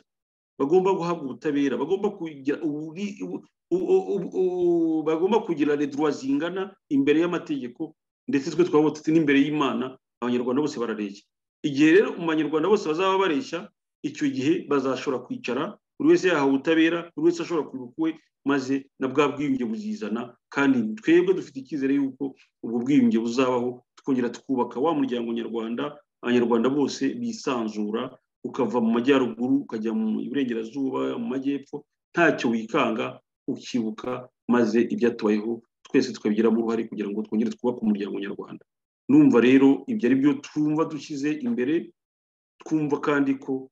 bagomba guhabwa ubutabera bagomba kugira uburi- ubu- u- u- u- bagomba kugira les droits zingana imbere y'amategeko ndetse twe twaba tuti n'imbere y'imana abanyarwanda bose barareshya igihe rero mu banyarwanda bose bazaba bareshya icyo gihe bazashobora kwicara buri wese yahawe ubutabera buri wese ashobora kwibuka uwe maze na bwa bwiyunge buzizana kandi twebwe dufite icyizere y'uko ubwo bwiyunge buzabaho tukongera tukubaka wa muryango nyarwanda abanyarwanda bose bisanzura ukava mu majyaruguru ukajya mu burengerazuba mu majyepfo ntacyo wikanga ukibuka maze ibyatubayeho twese tukabigiramo uruhare kugira ngo twongere twubake umuryango nyarwanda numva rero ibyo ari byo twumva dushyize imbere twumva kandi ko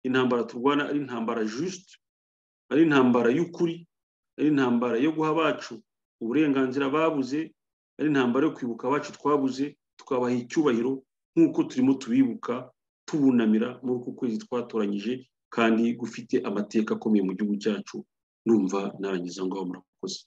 intambara turwana ari intambara juste ari intambara y'ukuri ari intambara yo guha abacu uburenganzira babuze ari intambara yo kwibuka abacu twabuze tukabaha icyubahiro nk'uko turimo tubibuka tubunamira muri uku kwezi twatoranyije kandi gufite amateka akomeye mu gihugu cyacu numva narangiza ngaho murakoze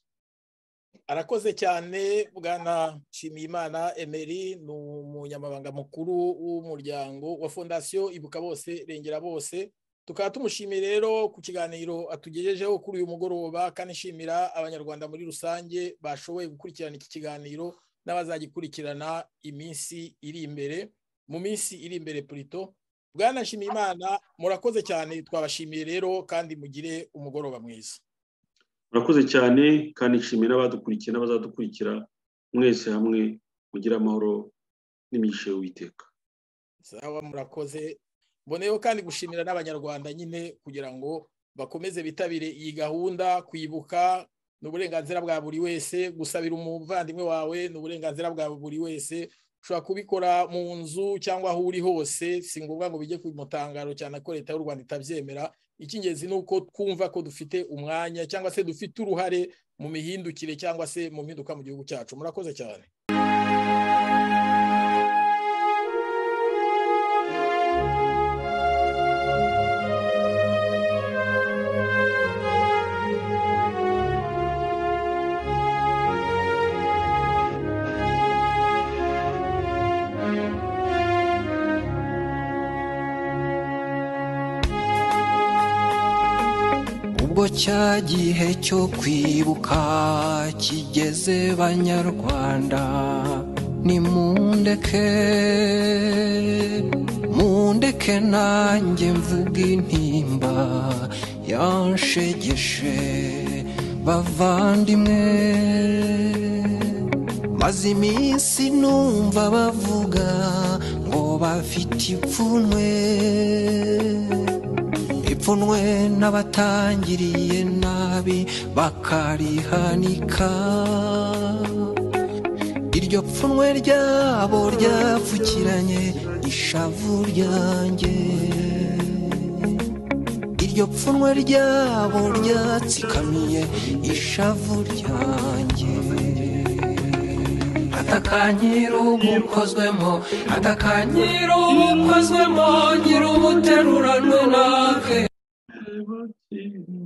arakoze cyane bwana nshimiyimana emeli ni umunyamabanga mukuru w'umuryango wa fondasiyo ibuka bose rengera bose tukaba tumushimiye rero ku kiganiro atugejejeho kuri uyu mugoroba kandi nshimira abanyarwanda muri rusange bashoboye gukurikirana iki kiganiro n'abazagikurikirana iminsi iri imbere mu minsi iri imbere purito bwana nshimiyimana murakoze cyane twabashimiye rero kandi mugire umugoroba mwiza murakoze cyane kandi nshimiye n'abadukurikiye n'abazadukurikira mwese hamwe mugire amahoro n'imigisha y'uwiteka sawa murakoze mboneyeho kandi gushimira n'abanyarwanda nyine kugira ngo bakomeze bitabire iyi gahunda kwibuka ni uburenganzira bwa buri wese gusabira umuvandimwe wawe ni uburenganzira bwa buri wese ushobora kubikora mu nzu cyangwa aho uri hose si ngombwa ngo bijye ku mutangaro cyane ko leta y'u rwanda itabyemera icy'ingenzi ni uko twumva ko dufite umwanya cyangwa se dufite uruhare mu mihindukire cyangwa se mu mpinduka mu gihugu cyacu murakoze cyane ubwo cya gihe cyo kwibuka kigeze banyarwanda nimundeke mundeke nanjye mvuga intimba yanshegeshe bavandimwe maze iminsi numva bavuga ngo bafite ipfunwe ipfunwe n'abatangiriye nabi bakarihanika iryo pfunwe ryabo ryapfukiranye ishavu ryanjye iryo pfunwe ryabo ryatsikamiye ishavu ryanjye atakanyira ubukozwemo atakanyira ubukozwemo nyir'ubuteruranwe nake Amen.